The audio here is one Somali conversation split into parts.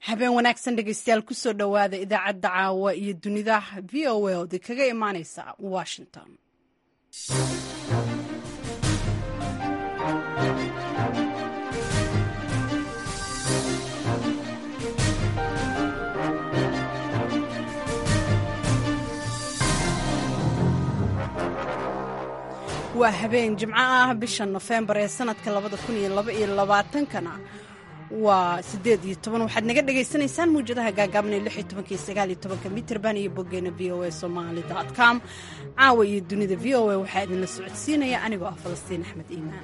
habeen wanaagsan dhegeystayaal kusoo dhowaada idaacadda caawa iyo dunida v o a ood kaga imaaneysa washington waa habeen jimco ah bisha nofembar ee sanadka labada kun iyo laba iyo labaatankana waa sideed iyo toban waxaad naga dhagaysanaysaan muwjadaha gaagaaban ee lix iyo tobanka iyo sagaal iyo tobanka mitrband iyo boggeena v o a somali dot com caawa iyo dunida v o a waxaa idinla socodsiinaya anigoo ah falastiin axmed iimaan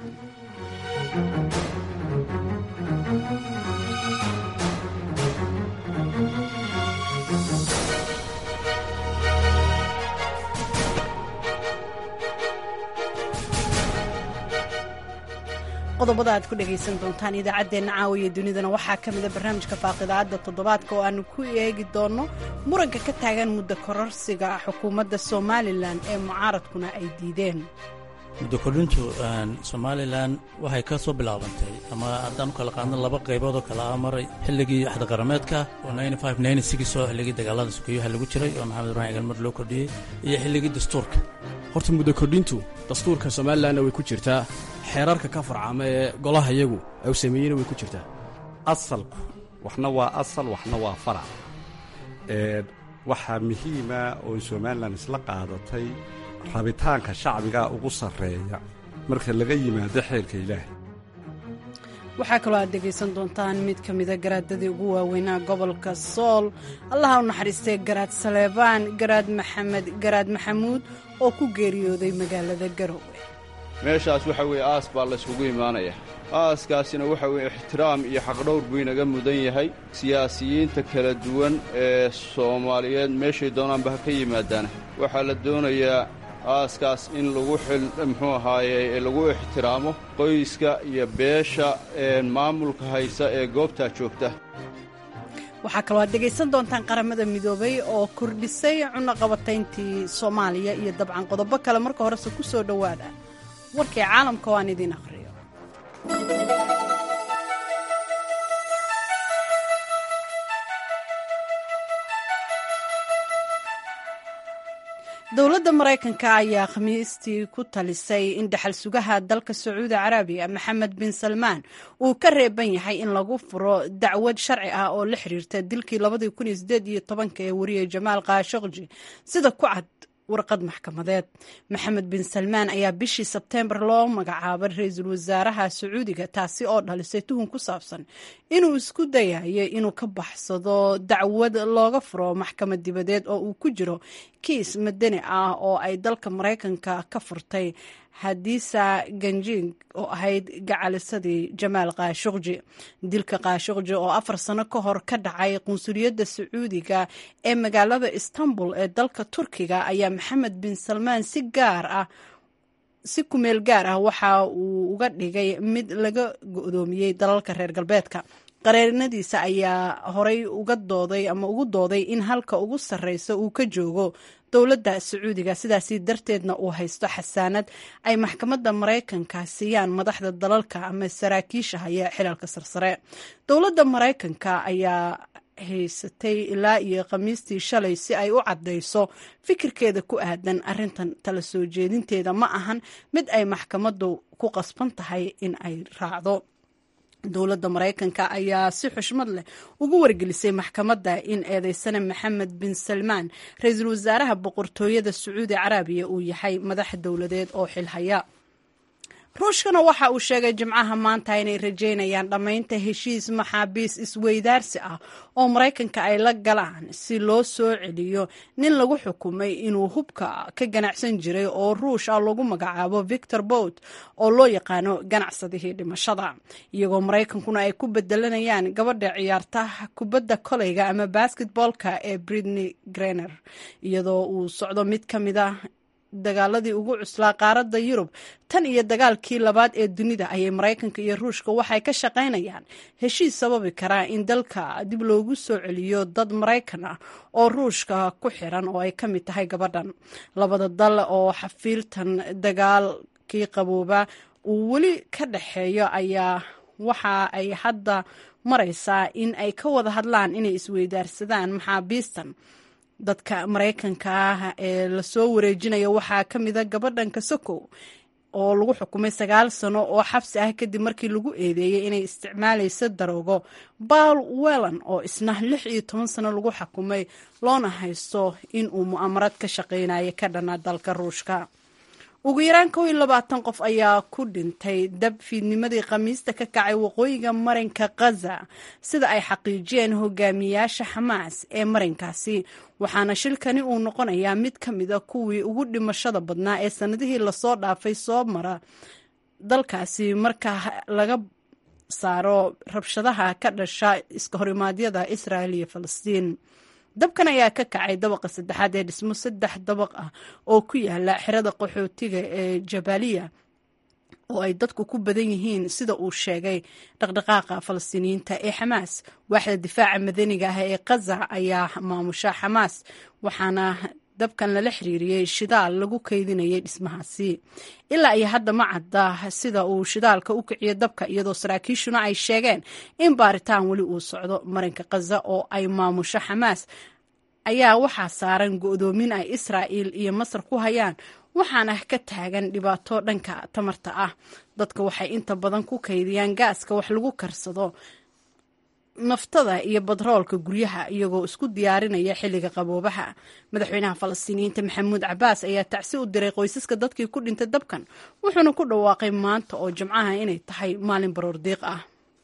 qodobada aad ku dhagaysan doontaan idaacaddeenna caawiya dunidana waxaa ka mida barnaamijka faaqidaadda toddobaadka oo aanu ku eegi doonno muranka ka taagan muddo kororsiga xukuumadda somalilan ee mucaaradkuna ay diideen muddo kordhintu somalilan waxay ka soo bilaabantay ama haddaan u kala qaadno laba qaybood oo kale ah maray xilligii axdaqarameedka oo oo xilligii dagaalada sukeeyaha lagu jiray oo maxamed ibraahim galmar loo kordhiyey iyo xilligii dastuurka horta muddo kordhintu dastuurka somalilanna way ku jirtaa xeerarka ka farcama ee golaha iyagu u sameeyeyna way ku jirtaa asalku waxna waa asal waxna waa farac waxaa muhiima oo somalilan isla qaadatay rabitaanka shacbiga ugu sarreeya marka laga yimaado xeerka ilaahay waxaa kaloo aad dhegaysan doontaan mid ka mida garaadadii ugu waaweynaa gobolka sool allaha u naxariistay garaad saleebaan garaad maxamed garaad maxamuud oo ku geeriyooday magaalada garowe meeshaas waxa weeye aas baa layskugu imaanaya aaskaasina waxa weeye ixtiraam iyo xaqdhowr buu inaga mudan yahay siyaasiyiinta kala duwan ee soomaaliyeed meeshay doonaanba ha ka yimaadaana waxaa la doonayaa aaskaas in lagu xil muxuu ahaaye lagu ixtiraamo qoyska iyo beesha maamulka haysa ee goobtaa joogta waxaa kaloo aad dhegaysan doontaan qaramada midoobay oo kordhisay cunaqabatayntii soomaaliya iyo dabcan qodobo kale marka horese ku soo dhowaada warkii caalamka oo aan idiin akhriyo dowladda maraykanka ayaa khamiistii ku talisay in dhaxal sugaha dalka sacuudi carabiya maxamed bin salmaan uu ka reeban yahay in lagu furo dacwad sharci ah oo la xiriirta dilkii labadii kun iyo sideed iyo tobanka ee wariyey jamaal kaashokji sida ku cad warqad maxkamadeed maxamed bin salmaan ayaa bishii sebteembar loo magacaabay ra-iisul wasaaraha sacuudiga taasi oo dhalisay tuhun ku saabsan inuu isku dayayo inuu ka baxsado dacwad looga furo maxkamad dibadeed oo uu ku jiro kiis madani ah oo ay dalka maraykanka ka furtay hadiisa ganjing oo ahayd gacalisadii jamaal kaashukji dilka kaashukji oo afar sano ka hor ka dhacay qunsuliyadda sacuudiga ee magaalada istanbul ee dalka turkiga ayaa maxamed bin salmaan si gaar ah si kumeel gaar ah waxa uu uga dhigay mid laga go-doomiyey dalalka reer galbeedka qareenadiisa ayaa horay uga dooday ama ugu dooday in halka ugu sarreysa uu ka joogo dowladda sacuudiga sidaasi darteedna uu haysto xasaanad ay maxkamadda maraykanka siiyaan madaxda dalalka ama saraakiisha haya xilalka sarsare dowladda maraykanka ayaa haysatay ilaa iyo khamiistii shalay si ay u caddayso fikirkeeda ku aadan arrintan tala soo jeedinteeda ma ahan mid ay maxkamaddu ku qasban tahay in ay raacdo dowladda maraykanka ayaa si xushmad leh ugu wargelisay maxkamadda in eedeysane maxamed bin salmaan ra-iisul wasaaraha boqortooyada sacuudi carabiya uu yahay madax dowladeed oo xilhaya ruushkana waxa uu sheegay jimcaha maanta inay rajeynayaan dhammaynta heshiis maxaabiis isweydaarsi ah oo maraykanka ay la galaan si loo soo celiyo nin lagu xukumay inuu hubka ka ganacsan jiray oo ruush ah lagu magacaabo victor bot oo loo yaqaano ganacsadihii dhimashada iyagoo maraykankuna ay ku bedelanayaan gabadha ciyaarta kubadda koleyga ama basketboolka ee britney grener iyadoo uu socdo mid ka mid a dagaaladii ugu cuslaa qaaradda yurub tan iyo dagaalkii labaad ee dunida ayay maraykanka iyo ruushka waxay ka shaqaynayaan heshiis sababi karaa in dalka dib loogu soo celiyo dad maraykan ah oo ruushka ku xiran oo ay ka mid tahay gabadhan labada dal oo xafiiltan dagaalkii qabooba uu weli ka dhexeeyo ayaa waxa ay hadda maraysaa in ay ka wada hadlaan inay isweydaarsadaan maxaabiistan dadka maraykanka ah ee lasoo wareejinaya waxaa ka mida gabadhan kasokow oo lagu xukumay sagaal sano oo xabsi ah kadib markii lagu eedeeyey inay isticmaalayso daroogo baal wellan oo isna lix iyo toban sano lagu xukumay loona haysto in uu mu'amarad ka shaqeynayo ka dhana dalka ruushka ugu yaraan kow iyo labaatan qof ayaa ku dhintay dab fiidnimadii khamiista ka kacay waqooyiga marinka khaza sida ay xaqiijiyeen hogaamiyaasha xamaas ee marinkaasi waxaana shilkani uu noqonayaa mid ka mida kuwii ugu dhimashada badnaa ee sanadihii lasoo dhaafay soo mara dalkaasi marka laga saaro rabshadaha ka dhasha iska horimaadyada israel iyo falastiin dabkan ayaa ka kacay dabaqa saddexaad ee dhismo saddex dabaq ah oo ku yaala xerada qaxootiga ee jabaaliya oo ay dadku ku badan yihiin sida uu sheegay dhaqdhaqaaqa falastiiniyiinta ee xamaas waaxda difaaca madaniga ah ee khaza ayaa maamusha xamaas waxaana dabkan lala xiriiriyey shidaal lagu kaydinayay dhismahaasi ilaa iyo hadda ma cadda sida uu shidaalka u kiciyo dabka iyadoo saraakiishuna ay sheegeen in baaritaan weli uu socdo marinka khaza oo ay maamusho xamaas ayaa waxaa saaran go-doomin ay israa'il iyo masar ku hayaan waxaana ka taagan dhibaato dhanka tamarta ah dadka waxay inta badan ku kaydiyaan gaaska wax lagu karsado naftada iyo badroolka guryaha iyagoo isku diyaarinaya xilliga qaboobaha madaxweynaha falastiiniyiinta maxamuud cabaas ayaa tacsi u diray qoysaska dadkii ku dhintay dabkan wuxuuna ku dhawaaqay maanta oo jimcaha inay tahay maalin baroordiiq ah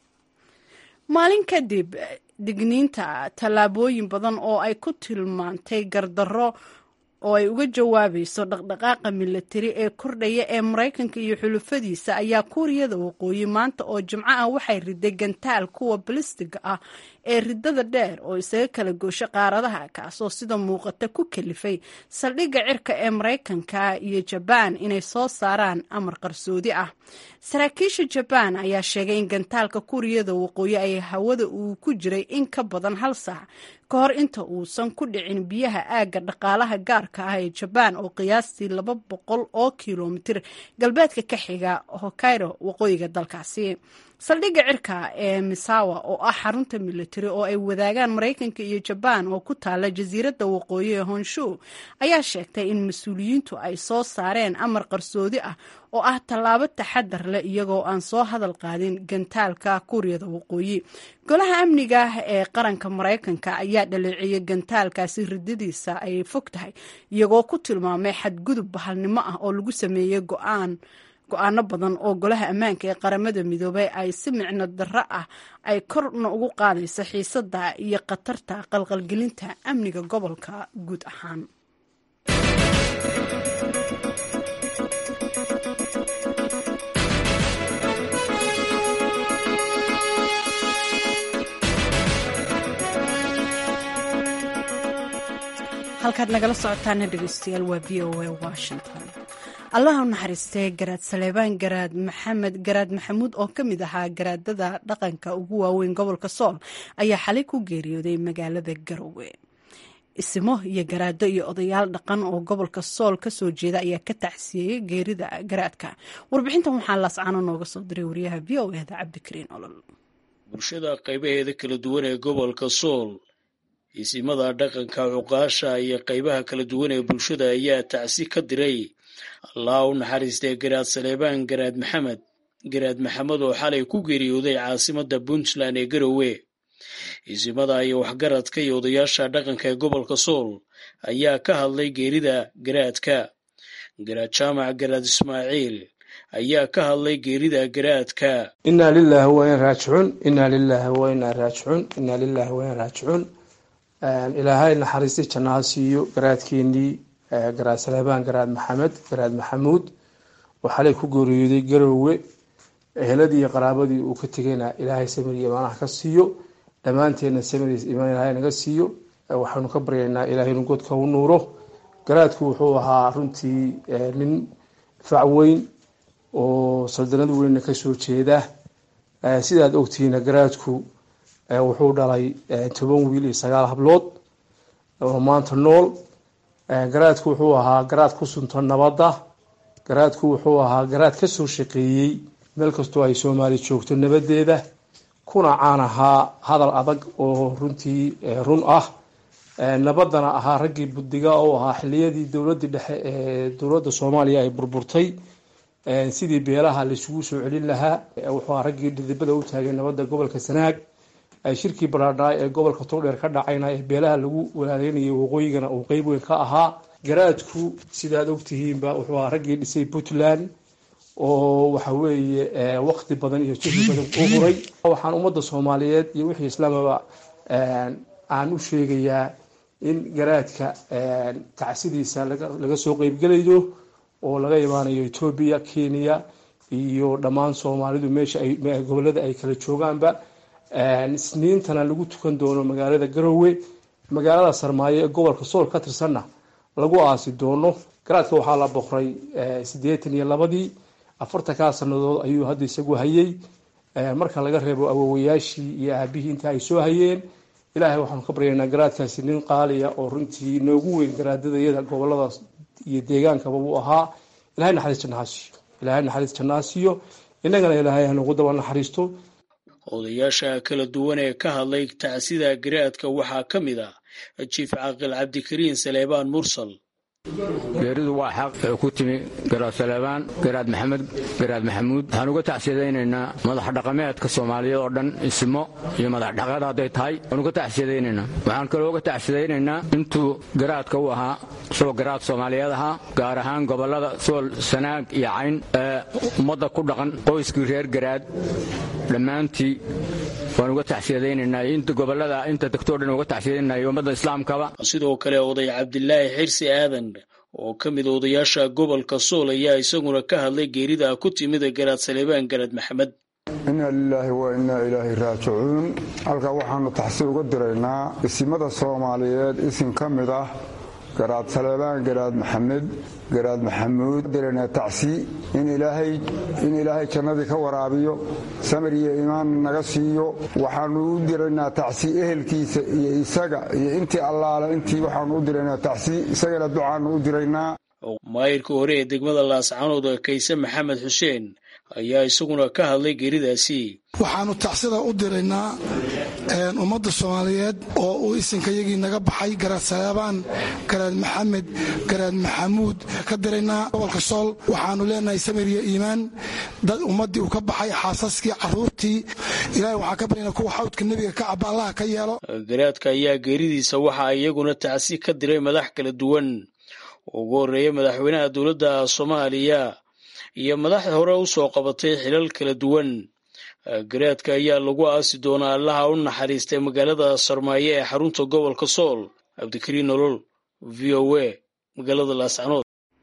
maalin kadib digniinta tallaabooyin badan oo ay ku tilmaantay gardarro oo ay uga jawaabayso dhaqdhaqaaqa milatari ee kordhaya ee maraykanka iyo xulufadiisa ayaa kuuriyada waqooyi maanta oo jimco ah waxay riday gantaal kuwa balistiga ah ee ridada dheer oo isaga kala goosho qaaradaha kaasoo sida muuqata ku kalifay saldhigga cirka ee maraykanka iyo jabaan inay soo saaraan amar qarsoodi ah saraakiisha jabaan ayaa sheegay in gantaalka kuuriyada waqooyi ay hawada uu ku jiray in ka badan hal saac ka hor inta uusan ku dhicin biyaha aagga dhaqaalaha gaarka ah ee jabaan oo qiyaastii laba boqol oo kilomitir galbeedka ka xiga hokaido waqooyiga dalkaasi saldhigga cirka ee misawa oo ah xarunta militari oo ay wadaagaan maraykanka iyo jabaan oo ku taala jasiiradda waqooyi ee honshu ayaa sheegtay in mas-uuliyiintu ay soo saareen amar qarsoodi ah oo ah tallaabo taxadar leh iyagoo aan soo hadal qaadin gantaalka kuuriyada waqooyi golaha amniga ee qaranka maraykanka ayaa dhaleeceeyay gantaalkaasi ridadiisa ay fog tahay iyagoo ku tilmaamay xadgudub bahalnimo ah oo lagu sameeyey go-aan go-aano badan oo golaha ammaanka ee qaramada midoobay ay si micno darro ah ay korna ugu qaadayso xiisada iyo khatarta qalqalgelinta amniga gobolka guud ahaan halkaad nagala socotaana dhegeystayaal waa v o a washington allah u naxariistee garaad saleebaan garaad maxamed garaad maxamuud oo ka mid ahaa garaadada dhaqanka ugu waaweyn gobolka sool ayaa xalay ku geeriyooday magaalada garowe isimo iyo garaado iyo odayaal dhaqan oo gobolka sool kasoo jeeda ayaa ka tacsiyeeyey geerida garaadka warbixintan waxaa laascaano nooga soo diray wariyaha v o eda cabdikariin olol bulshada qaybaheeda kala duwan ee gobolka sool isimada dhaqanka cuqaasha iyo qaybaha kala duwan ee bulshada ayaa tacsi ka diray allah u naxariistee garaad saleebaan garaad maxamed garaad maxamed oo xalay ku geeriyooday caasimadda puntland ee garowe isimada iyo waxgaradka iyo odayaasha dhaqanka ee gobolka sool ayaa ka hadlay geerida garaadka garaad jaamac garaad ismaaciil ayaa ka hadlay geerida garaadka inaa lilaahi wa in raajicuun inaa lilaahi wa inaa raajicuun inaa lilaahi wa in raajicuun ilaahay naxariistay jannaha siiyo garaadkeenii garaad saleebaan garaad maxamed garaad maxamuud oo xalay ku geeriyooday garowe eheladii iyo qaraabadii uu ka tegayna ilaahay samir iyo imaanaha ka siiyo dhammaanteedna samiriis imaan ilaahay naga siiyo waxaynu ka baryaynaa ilaahay inuu godka u nuuro garaadku wuxuu ahaa runtii nin fac weyn oo saldanad weynna kasoo jeeda sidaad ogtihiina garaadku wuxuu dhalay toban wiil iyo sagaal hablood oo maanta nool garaadku wuxuu ahaa garaad ku sunto nabadda garaadku wuxuu ahaa garaad kasoo shaqeeyey meel kastoo ay soomaali joogto nabadeeda kuna caan ahaa hadal adag oo runtii run ah nabadana ahaa raggii buddiga oo ahaa xiliyadii dowladii dhexe ee dowladda soomaaliya ay burburtay sidii beelaha laisugu soo celin lahaa wuxuu ahaa raggii dhidibada u taagay nabadda gobolka sanaag shirkii baraadhaay ee gobolka togdheer ka dhacayna ee beelaha lagu walaadeynayay waqooyigana uu qeyb weyn ka ahaa garaadku sidaad ogtihiinba wuxuu ahaa raggii dhisay puntland oo waxa weeye waqti badan iyo jihdi badan u huray waxaan ummadda soomaaliyeed iyo wixii islaamaba aan u sheegayaa in garaadka tacsidiisa laga soo qeybgelayo oo laga imaanayo etoobiya kenya iyo dhammaan soomaalidu meesha ay gobolada ay kala joogaanba isniintana lagu tukan doono magaalada garowe magaalada sarmaayo ee gobolka sool ka tirsanna lagu aasi doono garaadka waxaa la boqray siddeetan iyo labadii afartankaa sannadood ayuu hadda isagu hayay marka laga reebo awowayaashii iyo aabihii inta ay soo hayeen ilaahay waxaanu ka baryaynaa garaadkaasi nin qaaliya oo runtii noogu weyn garaadadayada goboladaas iyo deegaankaba uu ahaa ilahay naxariis jannahaasiyo ilahay naxariis jannahaasiyo innagana ilaahay hanugu daba naxariisto odayaasha kala duwan ee ka hadlay tacsida garaadka waxaa ka mid ah jiif caaqil cabdikariin saleebaan mursal geeridu waa xaq ee ku timi garaad saleebaan garaad maxamed garaad maxamuud waxaan uga tacsiyadaynaynaa madax dhaqameedka soomaaliyeed oo dhan ismo iyo madax dhaqeed hadday tahay waan uga tacsiyadaynaynaa waxaan kaloo uga tacsiyadaynaynaa intuu garaadka u ahaa isagoo garaad soomaaliyeed ahaa gaar ahaan gobollada sool sanaag iyo cayn ee ummadda ku dhaqan qoyskii reer garaad dhammaantii waan uga tacsiyadaynaynaa inta gobollada inta degtoo dhan uga tacsiyadaynaa ummadda islaamkaba sidoo kale oday cabdilaahi xirsi aadan oo ka mid odayaasha gobolka sool ayaa isaguna ka hadlay geerida ku timid garaad saleebaan garaad maxamed inna lilaahi wa innaa ilaahi raajicuun halkaa waxaannu taxsi uga diraynaa isimada soomaaliyeed isim ka mid ah garaad saleebaan garaad maxamed garaad maxamuud diraynaa tacsi in ilaahay jannadii ka waraabiyo samir iyo iimaan naga siiyo waxaannu u diraynaa tacsi ehelkiisa iyo isaga iyo intii allaale intii waxaannu u diraynaa tacsi isagana ducaannu u diraynaa maayirka hore ee degmada laascanood kayse maxamed xuseen ayaa isaguna ka hadlay geeridaasi waxaannu tacsida u diraynaa ummadda soomaaliyeed oo uu isinkayagii naga baxay garaad saleebaan garaad maxamed garaad maxamuud ka diraynaa gobolka sool waxaannu leenahay samir iyo iimaan dad ummaddii uu ka baxay xaasaskii carruurtii ilahay waxaan ka baryanaa kuwa xawdka nebiga ka caba allaha ka yeelo garaadka ayaa geeridiisa waxaa iyaguna tacsi ka diray madax kala duwan ugu horreeya madaxweynaha dowladda soomaaliya iyo madaxda hore u soo qabatay xilal kala duwan garaadka ayaa lagu aasi doonaa allaha u naxariistay magaalada sarmaayo ee xarunta gobolka sool cabdikariin nolol v o a magaalada laascanood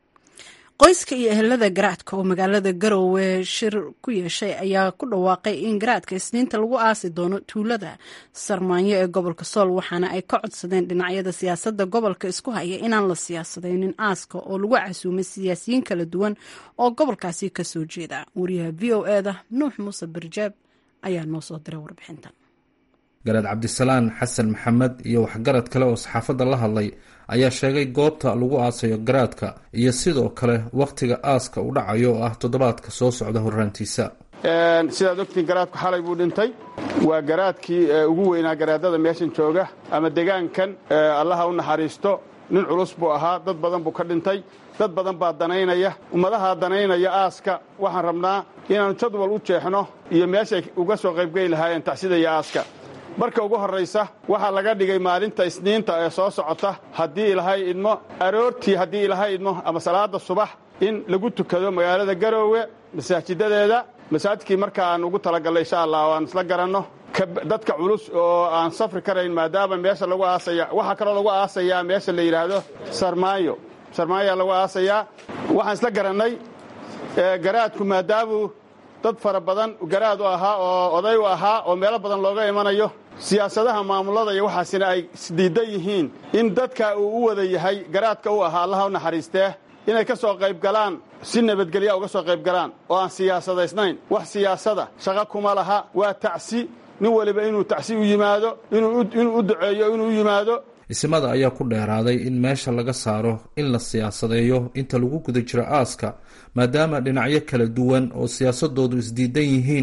qoyska iyo ehelada garaadka oo magaalada garowe shir ku yeeshay ayaa ku dhawaaqay in garaadka isniinta lagu aasi doono tuulada sarmaanyo ee gobolka sool waxaana ay ka codsadeen dhinacyada siyaasadda gobolka isku haya inaan la siyaasadaynin aaska oo lagu casuumay siyaasiyiin kala duwan oo gobolkaasi kasoo jeeda wariyaha v o e da nuux muuse barjaab ayaa noo soo diray warbixintan garaad cabdisalaan xasan maxamed iyo waxgarad kale oo saxaafadda la hadlay ayaa sheegay goobta lagu aasayo garaadka iyo sidoo kale wakhtiga aaska u dhacayo oo ah toddobaadka soo socda horraantiisa sidaad ogtiin garaadku xalay buu dhintay waa garaadkii ugu weynaa garaadada meeshan jooga ama degaankan allaha u naxariisto nin culus buu ahaa dad badan buu ka dhintay dad badan baa danaynaya ummadaha danaynaya aaska waxaan rabnaa inaannu jadwal u jeexno iyo meeshay uga soo qaybgeli lahaayeen tacsida iyo aaska marka ugu horraysa waxaa laga dhigay maalinta isniinta ee soo socota haddii ilaahay idmo aroortii haddii ilaahay idmo ama salaadda subax in lagu tukado magaalada garoowe masaajidadeeda masaajidkii marka aan ugu talagallay insha allah o aan isla garanno dadka culus oo aan safri karayn maadaama meesha lagu aasaya waxaa kaloo lagu aasayaa meesha la yidhaahdo sarmaayo sarmaayaa lagu aasayaa waxaan isla garannay garaadku maadaamuu dad fara badan garaad u ahaa oo oday u ahaa oo meelo badan looga imanayo siyaasadaha maamulada iyo waxaasina ay isdiidan yihiin in dadka uu u wada yahay garaadka u ahaa allaha u naxariistee inay ka soo qayb galaan si nabadgelya uga soo qayb galaan oo aan siyaasadaysnayn wax siyaasada shaqo kuma laha waa tacsi nin waliba inuu tacsi u yimaado inuu u duceeyo inuu u yimaado isimada ayaa ku dheeraaday in meesha laga saaro in la siyaasadeeyo inta lagu guda jiro aaska maadaama dhinacyo kala duwan oo siyaasadoodu isdiidan yihiin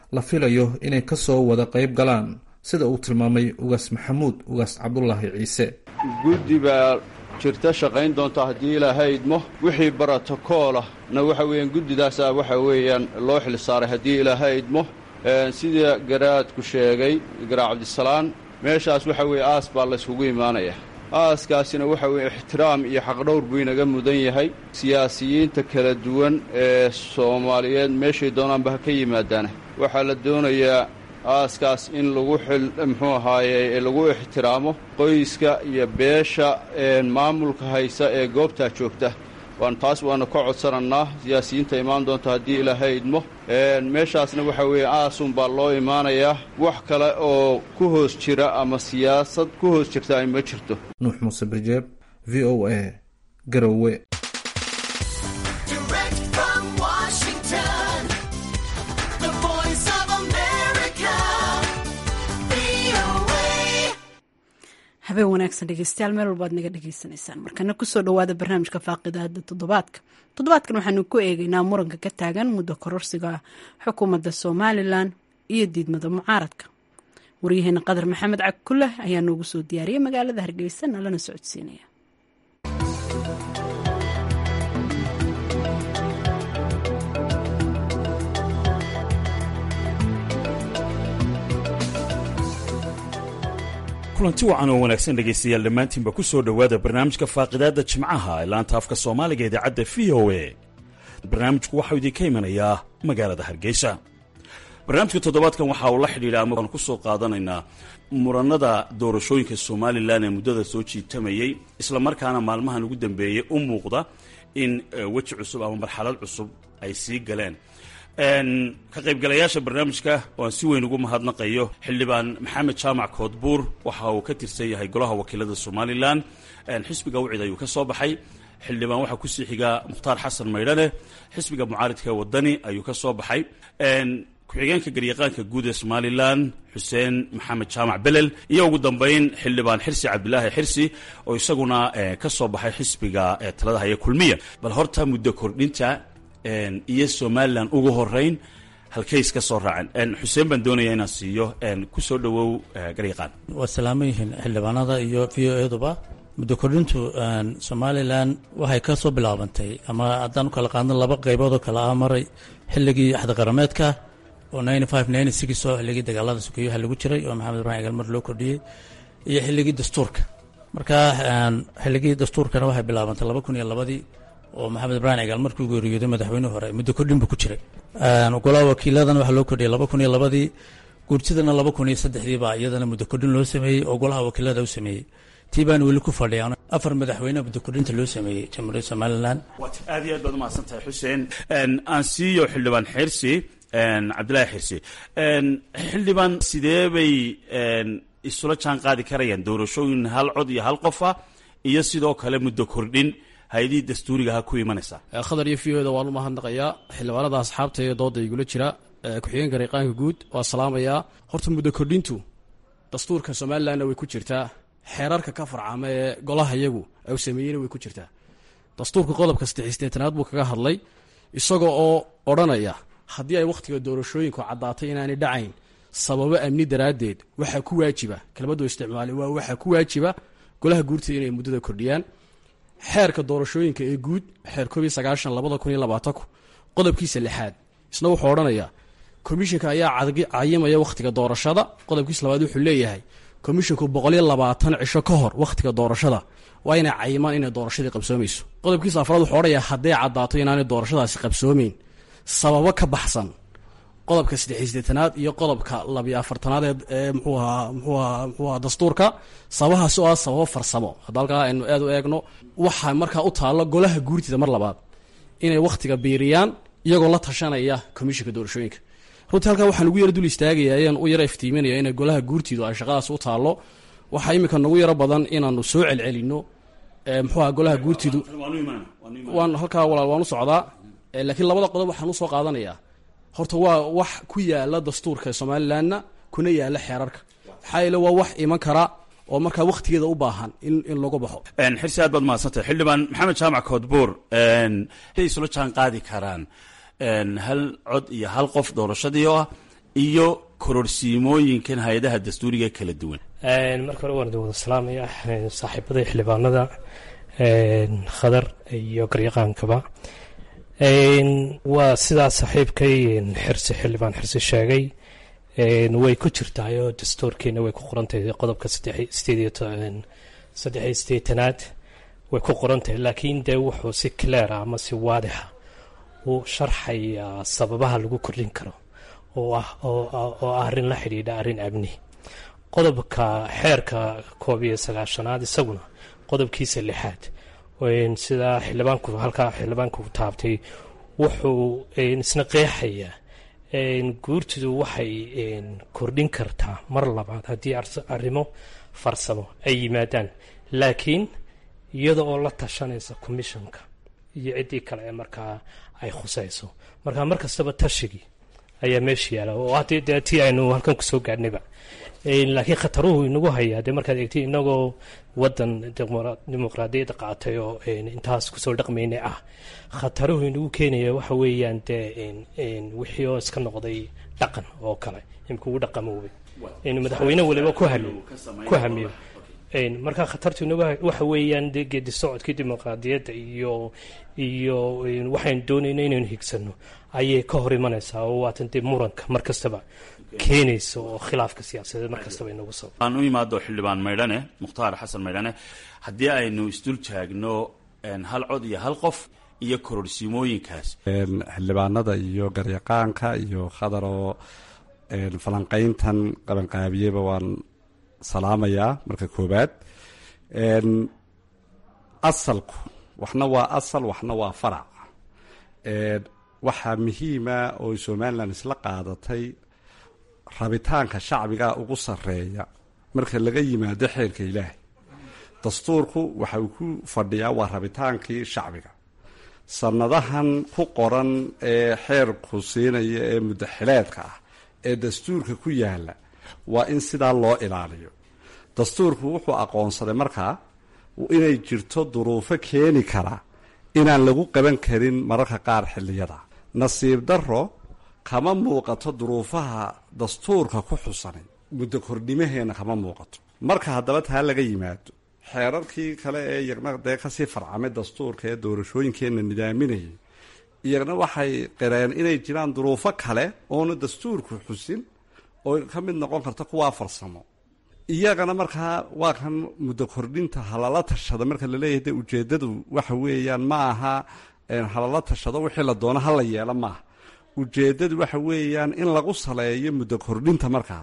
la filayo inay ka soo wada qayb galaan sida uu tilmaamay ugaas maxamuud ugaas cabdulaahi ciise guddi baa jirta shaqayn doonta haddii ilaahay idmo wixii barotokoolah na waxa weeyaan guddidaasaa waxa weeyaan loo xil saaray haddii ilaahay idmo sida garaadku sheegay garaa cabdisalaan meeshaas waxa weeye aas baa layskugu imaanaya aaskaasina waxa weeye ixtiraam iyo xaqdhowr buu inaga mudan yahay siyaasiyiinta kala duwan ee soomaaliyeed meeshay doonaanba ha ka yimaadaana waxaa la doonayaa aaskaas in lagu xil muxuu ahaaye lagu ixtiraamo qoyska iyo beesha maamulka haysa ee goobtaa joogta waan taas waana ka codsanannaa siyaasiyiinta imaan doonta haddii ilaahay idmo meeshaasna waxa weeye aasun baa loo imaanayaa wax kale oo ku hoos jira ama siyaasad ku hoos jirta ay ma jirto nuux muuse birjeeb v o a garowe habeen wanaagsan dhegeystayaal meel walbaad naga dhegeysanaysaan markana kusoo dhawaada barnaamijka faaqidahada toddobaadka toddobaadkan waxaanu ku eegeynaa muranka ka taagan muddo kororsiga xukuumadda somalilan iyo diidmada mucaaradka waryaheena qadar maxamed cagkuleh ayaa noogu soo diyaariyay magaalada hargeysa nalana socodsiinaya kulanti wacan oo wanaagsan dhegaystayaal dhammaantiinba ku soo dhowaada barnaamijka faaqidaadda jimcaha ee laanta afka soomaaliga idaacadda v o a barnaamijku waxau idinka imanayaa magaalada hargeysa barnaamijka toddobaadkan waxa uu la xidhiidha ama aan ku soo qaadanaynaa muranada doorashooyinka somalilan ee muddada soo jiitamayey islamarkaana maalmahan ugu dambeeyey u muuqda in weji cusub ama marxalad cusub ay sii galeen ka qaybgalayaasha barnaamijka oo aan si weyn ugu mahadnaqayo xildhibaan maxamed jaamac koodbuur waxa uu ka tirsan yahay golaha wakiilada somalilan xisbiga wicid ayuu ka soo baxay xildhibaan waxaa kusii xiga mukhtaar xasan maydhane xisbiga mucaaridka wadani ayuu ka soo baxay ku-xigeenka garyaqaanka guud ee somalilan xuseen maxamed jaamac belel iyo ugu dambeyn xildhibaan xirsi cabdilaahi xirsi oo isaguna ka soo baxay xisbiga talada haya kulmiya bal horta muddo kordhinta iyo somalilan ugu horeyn halkays ka soo raaceen xuseen baan doonaya inaan siiyo ku soo dhowow garyaqaan waa salaaman yihiin xildhibaanada iyo v o eduba muddo kordhintu somalilan waxay ka soo bilaabantay ama haddaan u kala qaadno laba qaybood oo kale ah maray xilligii axdiqarameedka oo oo xilligii dagaalada sukeeyaha lagu jiray oo maxamed ibrahim galmar loo kordhiyey iyo xilligii dastuurka marka xilligii dastuurkana waxay bilaabantay laba kun iyo labadii oo maxamed ibrahim cigaal markuu geeriyooday madaxweyne hore muddo kordhin buu ku jiray golaha wakiiladan waxaa loo kordhiyay laba kun iyo labadii guurtidana laba kun iyo saddexdii baa iyadana muddo kordhin loo sameeyey oo golaha wakiilada u sameeyey tii baan weli ku fadhiya afar madaxweyne muddo kordhinta loo sameeyey jamhuuriyadda somalilan aad iyo aad baad umahadsan tahay xuseen aan siiyo xildhibaan xirsi cabdillaahi xirsi xildhibaan sidee bay isula jaan qaadi karayaan doorashooyin hal cod iyo hal qofa iyo sidoo kale muddo kordhin hay-adihii dastuurigaha ku imanaysaa khadar iyo v o da waan u mahadnaqayaa xildhibaanada asxaabta ee dooda igula jira ku-xigeenka garyaqaanka guud waa salaamayaa horta muddo kordhintu dastuurka somalilanna way ku jirtaa xeerarka ka farcama ee golaha yagu u sameeyeyna way ku jirtaa dastuurka qodobka saddexisteetanaad buu kaga hadlay isaga oo odhanaya haddii ay wakhtiga doorashooyinku caddaatay inaanay dhacayn sababo amni daraaddeed waxaa ku waajiba kelmaddu isticmaali waa waxaa ku waajiba golaha guurtida inay muddada kordhiyaan xeerka doorashooyinka ee guud xeer koob iyo sagaashan labada kun iyo labaatanku qodobkiisa lixaad isna wuxuu odhanayaa komishinka ayaa cayimaya wakhtiga doorashada qodobkiisa labaad wuxuu leeyahay komishinku boqoliyo labaatan cisho ka hor wakhtiga doorashada waa inay cayimaan inay doorashadii qabsoomayso qodobkiisa afraad wuxuu odhanayaa hadday caddaato inaanay doorashadaasi qabsoomeyn sababo ka baxsan qodobka saddexiisteetanaad iyo qodobka labiyo afartanaad ee mxuu ahaa mxuu ahaa mxuu ahaa dastuurka sababahaas oo ah sababo farsamo hadda halkaa aynu aad u eegno waxaa markaa u taallo golaha guurtida mar labaad inay wakhtiga biiriyaan iyagoo la tashanaya komishinka doorashooyinka runtii halkaa waxaan ugu yara dul istaagaya ayaan u yara iftiiminaya inay golaha guurtidu ay shaqadaas u taallo waxaa iminka nagu yaro badan inaanu soo celcelino mxuu aha golaha guurtidu waan halkaa walaal waan u socdaa laakiin labada qodob waxaan usoo qaadanayaa horta waa wax ku yaala dastuurka somalilanna kuna yaala xeerarka maxaa yeele waa wax iman kara oo markaa wakhtigeeda u baahan in in lagu baxo xirsi aad baad mahadsantahay xildhibaan maxamed jaamac koodbuur ay isula jaan qaadi karaan hal cod iyo hal qof doorashadii oo ah iyo kororsiimooyinkan hay-adaha dastuuriga kala duwan marka hore waan idin wada salaamaya saaxiibada xildhibaanada khadar iyo garyaqaankaba waa sidaa saaxiibkay xirsi xildhibaan xirsi sheegay way ku jirtaayoo dastuurkiina way ku qorantahay qodobka saddexiyo sideetanaad way ku qorantahay laakiin dee wuxuu si cleara ama si waadixa u sharxayaa sababaha lagu kordhin karo oo ah oo ah arrin la xidhiidha arrin amni qodobka xeerka koob iyo sagaashanaad isaguna qodobkiisa lixaad sidaa xildhibaanku halkaa xildhibaanku taabtay wuxuu isna qeexayaa guurtidu waxay kordhin kartaa mar labaad haddii arrimo farsamo ay yimaadaan laakiin iyada oo la tashanaysa commissionka iyo ciddii kale ee markaa ay khusayso marka mar kastaba tashigii ayaa meesha yaala oo haddii dee tii aynu halkan kusoo gaadhnayba laakiin khataruhu inagu hayaa dee markaad eegtay inagoo wadan dimuqraadiyadda qaatay oo intaas kusoo dhaqmaynay ah khataruhu inagu keenaya waxa weeyaan dee wixii oo iska noqday dhaqan oo kale imika ugu dhaqamoobay inu madaxweyne waliba ku hamiyo ku hamiyo marka khatartu inagu waxa weeyaan dee geedi socodkii dimuqraadiyadda iyo iyo waxaynu doonayna inaynu higsano ayay ka hor imanaysaa oo waatan dee muranka mar kastaba keenaysa oo khilaafka siyaasadeed mar kastaba inagu soo aan u imaado xildhibaan maydhane mukhtaar xasan maydhane haddii aynu isdul taagno hal cod iyo hal qof iyo kororsiimooyinkaas xildhibaanada iyo garyaqaanka iyo khadaroo falanqayntan qabanqaabiyeba waan salaamayaa marka koobaad asalku waxna waa asal waxna waa farac waxaa muhiima oo somalilan isla qaadatay rabitaanka shacbiga ugu sarreeya marka laga yimaado xeerka ilaahay dastuurku waxa uu ku fadhiyaa waa rabitaankii shacbiga sannadahan ku qoran ee xeerku siinaya ee muddaxileedka ah ee dastuurka ku yaala waa in sidaa loo ilaaliyo dastuurku wuxuu aqoonsaday markaa inay jirto duruufo keeni kara inaan lagu qaban karin mararka qaar xilliyada nasiib darro kama muuqato duruufaha dastuurka ku xusanay muddo kordhimaheenna kama muuqato marka haddaba taa laga yimaado xeerarkii kale ee iyagna dee kasii farcamay dastuurka ee doorashooyinkeenna nidaaminayay iyagna waxay qireen inay jiraan duruufo kale oona dastuurku xusin oo ka mid noqon karta kuwaa farsamo iyagana markaa waa kan muddo kordhinta halala tashada marka laleeyahay de ujeedadu waxa weeyaan ma aha halala tashado wixii la doono hala yeelo maaha ujeedadu waxa weeyaan in lagu saleeyo muddo kordhinta markaa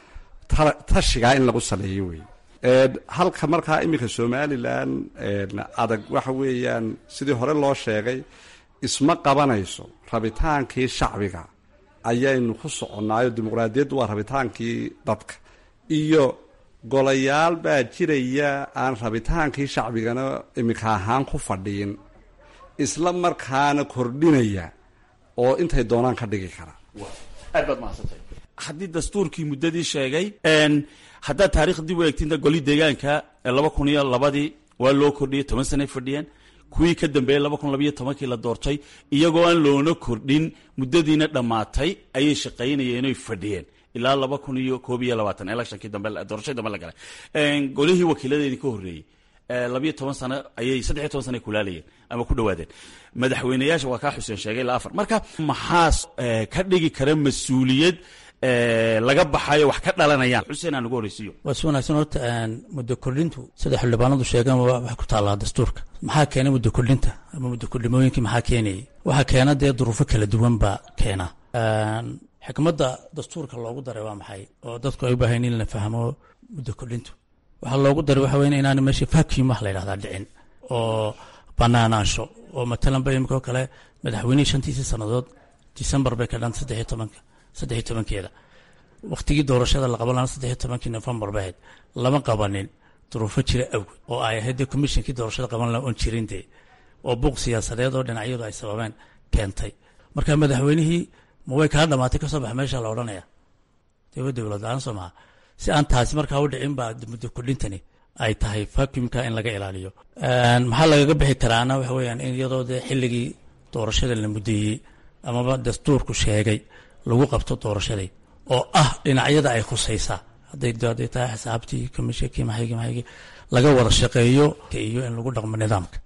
tashigaa in lagu saleeyo wey halka markaa iminka somalilan adag waxa weeyaan sidii hore loo sheegay isma qabanayso rabitaankii shacbiga ayaynu ku soconnaayo dimuqraadiyaddu waa rabitaankii dadka iyo golayaal baa jiraya aan rabitaankii shacbigana iminka ahaan ku fadhiin isla markaana kordhinaya oo intay doonaan ka dhigi kara aad baad mahadsantay haddii dastuurkii muddadii sheegay haddaad taarikh dib u eegtinta goli deegaanka laba kun iyo labadii waa loo kordhiyey toban sanay fadhiyeen kuwii ka dambeeyey laba kun labaiyo tobankii la doortay iyagoo aan loona kordhin muddadiina dhammaatay ayay shaqaynayeen oy fadhiyeen ilaa laba kun iyo koob iyo labaatan electionkii dambe doorashadii dambe la galay golihii wakiiladeedii ka horreeyey labiyo toban sano ayay saddexiyo toban sano ay kulaalayeen ama ku dhawaadeen madaxweyneyaasha waa kaa xuseen sheegay ilaa afar marka maxaas ka dhigi kara mas-uuliyad laga baxayo wax ka dhalanayaan xuseen aan ugu horreysiiyo waa si wanaagsan horta muddo kordhintu sida xildhibaanadu sheegaan waxay ku taallaa dastuurka maxaa keena muddo kordhinta ama muddo kordhimooyinkii maxaa keenayay waxaa keena dee duruufo kala duwan baa keena xikmadda dastuurka loogu daray waa maxay oo dadku ay u baahayn in la fahmo muddo kordhintu waxaa loogu daray waxa weyn inaan meesha vacuum wax la yidhahdaa dhicin oo banaanaansho oo matalan ba imika oo kale madaxweynihii shantiisii sannadood december bay ka dhan saddexiyo tobanka saddexiyo tobankeeda wakhtigii doorashada la qaban lahaa saddexiyo tobankii novembar bay ahayd lama qabanin duruufo jira awgeed oo ay ahayd dee commissionkii doorashada qaban lahaa oon jirin dee oo buuq siyaasadeed oo dhinacyadu ay sababeen keentay marka madaxweynihii ma way kaa dhamaatay kasoo baxa meesha la odhanaya dee dowlad la-aan soo maha si aan taasi markaa u dhicin baa muddo kordhintani ay tahay vacuumka in laga ilaaliyo maxaa lagaga bixi karaana waxa weeyaan in iyadoo dee xilligii doorashada la muddeeyey amaba dastuurku sheegay lagu qabto doorashadii oo ah dhinacyada ay khusaysaa hadday hadday tahay xisaabtii commishonkii maxaygii maxaygii laga wada shaqeeyo iyo in lagu dhaqmo nidaamka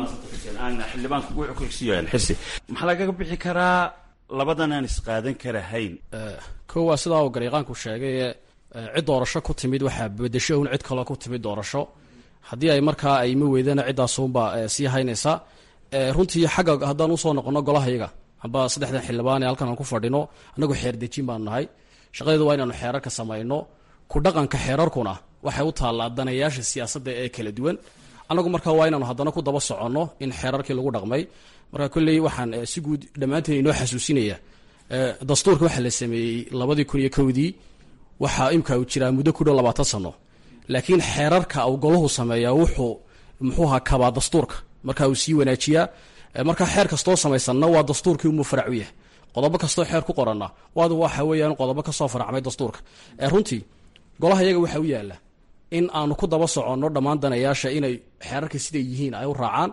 xildhibaanku wuxuu ku xigsiiyaan xirsi maxaa lagaga bixi karaa labadan aan isqaadan karahayn kow waa sidaa uu garyaqaanku sheegay ee cid doorasho ku timid waxaa bedesho un cid kaloo ku timid doorasho haddii ay markaa ay ma weydana ciddaasunbaa sii haynaysa runtii xagga haddaan usoo noqono golahayaga amba saddexdan xildhibaan ee halkan aan ku fadhino annagu xeer dejin baanu nahay shaqadeedu waa inaanu xeerarka samayno ku dhaqanka xeerarkuna waxay u taallaa danayaasha siyaasadda ee kala duwan annagu markaa waa inaanu haddana ku daba soconno in xeerarkii lagu dhaqmay marka kolley waxaan si guud dhammaanteen inoo xasuusinaya dastuurka waxaa la sameeyey labadii kun iyo kowdii waxaa imka uu jiraa muddo ku dhow labaatan sano laakiin xeerarka uu golahu sameeyaa wuxuu muxuuha kabaa dastuurka marka uu sii wanaajiyaa marka xeer kastoo samaysanna waa dastuurkii umuu farac u yahay qodobo kastoo xeer ku qoranna waadu waxa weeyaan qodobo kasoo faracmay dastuurka runtii golaha iyaga waxaa u yaala in aanu ku daba soconno dhammaan danayaasha inay xeerarka siday yihiin ay u raacaan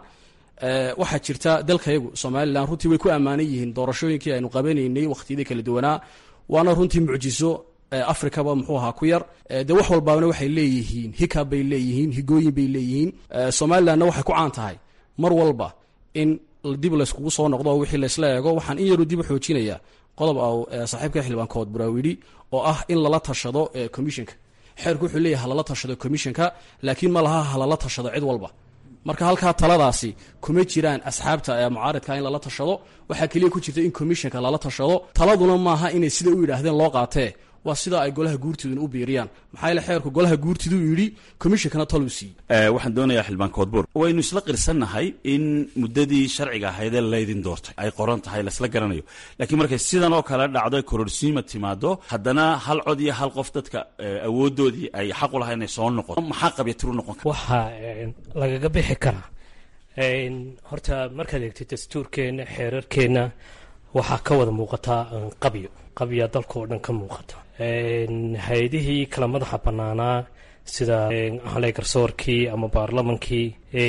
waxaa jirta dalkayagu somalilan runtii way ku ammaanan yihiin doorashooyinkii aynu qabanaynay wakhtiyadii kala duwanaa waana runtii mucjiso africaba muxuu ahaa ku yar de wax walbaana waxay leeyihiin hikab bay leeyihiin higooyin bay leeyihiin somalilanna waxay ku caan tahay mar walba in dib layskugu soo noqdo oo wixii laysla eego waxaan in yaru dib u xoojinaya qodob au saaxiibka xildhibaankood buraawidhi oo ah in lala tashado commissionka xeerku wuxuu leeyahay halala tashado commissionka laakiin ma laha halala tashado cid walba marka halkaa taladaasi kuma jiraan asxaabta mucaaridka in lala tashado waxaa keliya ku jirta in commissionka lala tashado taladuna maaha inay sida u yidhaahdeen loo qaatee waa sida ay golaha guurtiduna u biiriyaan maxaa yaele xeerku golaha guurtidu yidhi commissionkana taluu siiyey waxaan doonayaa xildhibaan koodbuur waynu isla qirsannahay in muddadii sharciga ahaydee laydin doortay ay qoran tahay laisla garanayo laakiin markay sidan oo kale dhacdo kororsiima timaado haddana hal cod iyo hal qof dadka awoodoodii ay xaq u lahay inay soo noqoto maxaa qabyatiru noqon kara waxaa lagaga bixi karaa horta markaad eegtid dastuurkeenna xeerarkeenna waxaa ka wada muuqataa qabyo qabya dalka oo dhan ka muuqata hay-adihii kala madaxa bannaanaa sida haley garsoorkii ama baarlamankii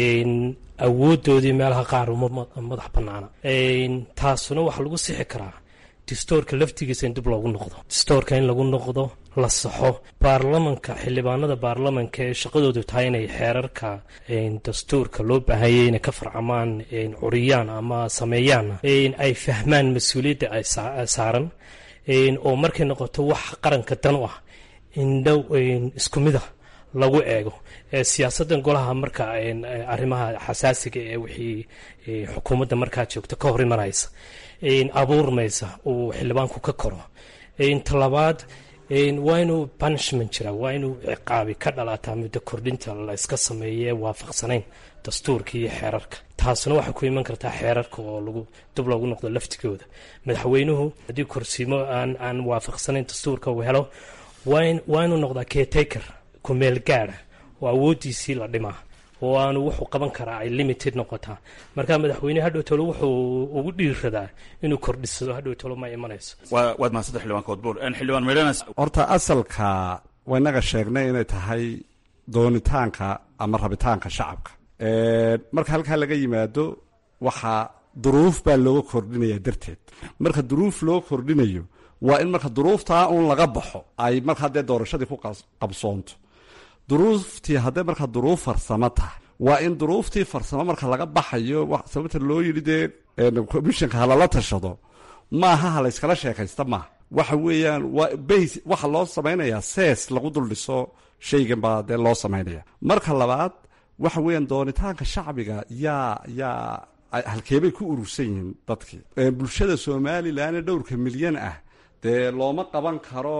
awoodoodii meelaha qaar uma madax bannaana taasuna waxaa lagu sixi karaa distoorka laftigiisa in dib loogu noqdo distoorka in lagu noqdo la saxo baarlamanka xildhibaanada baarlamanka ee shaqadoodu tahay inay xeerarka dastuurka loo baahanyay inay ka farcamaan curiyaan ama sameeyaan ay fahmaan mas-uuliyadda ay saaran oo markay noqoto wax qaranka dan u ah indhow isku mida lagu eego siyaasaddan golaha marka arrimaha xasaasiga ee wixii xukuumadda markaa joogta ka hor imanaysa abuurmaysa uu xildhibaanku ka koro talabaad waa inuu punishment jira waa inuu ciqaabi ka dhalataa muddo kordhinta la iska sameeye waafaqsanayn dastuurka iyo xeerarka taasuna waxay ku iman kartaa xeerarka oo lagu dib loogu noqdo laftigooda madaxweynuhu haddii korsiimo aan aan waafaqsanayn dastuurka uu helo waa inuu noqdaa caretaker kumeel gaada oo awoodiisii la dhimaa oo aanu wuxuu qaban karaa ay limited noqotaa marka madaxweyne hadhow tolo wuxuu ugu dhiiradaa inuu kordhisado hadhow tolo ma imanayso waad mahadsantahay xildhibaan koodbuur xildhibaan meedhanas horta asalka waa inaga sheegnay inay tahay doonitaanka ama rabitaanka shacabka marka halkaa laga yimaado waxaa duruuf baa looga kordhinaya darteed marka duruuf loo kordhinayo waa in marka duruuftaa un laga baxo ay marka haddee doorashadii ku qabsoonto duruuftii haddee marka duruuf farsamo tahay waa in duruuftii farsamo marka laga baxayo sababta loo yidhi dee commissionka halala tashado maaha ha layskala sheekaysta maaha waxa weeyaan waa bas waxa loo samaynayaa sees lagu dul dhiso shaygan baa dee loo samaynaya marka labaad waxa weeyaan doonitaanka shacbiga yaa yaa halkeebay ku urursan yihiin dadkii bulshada somalilan ee dhowrka milyan ah dee looma qaban karo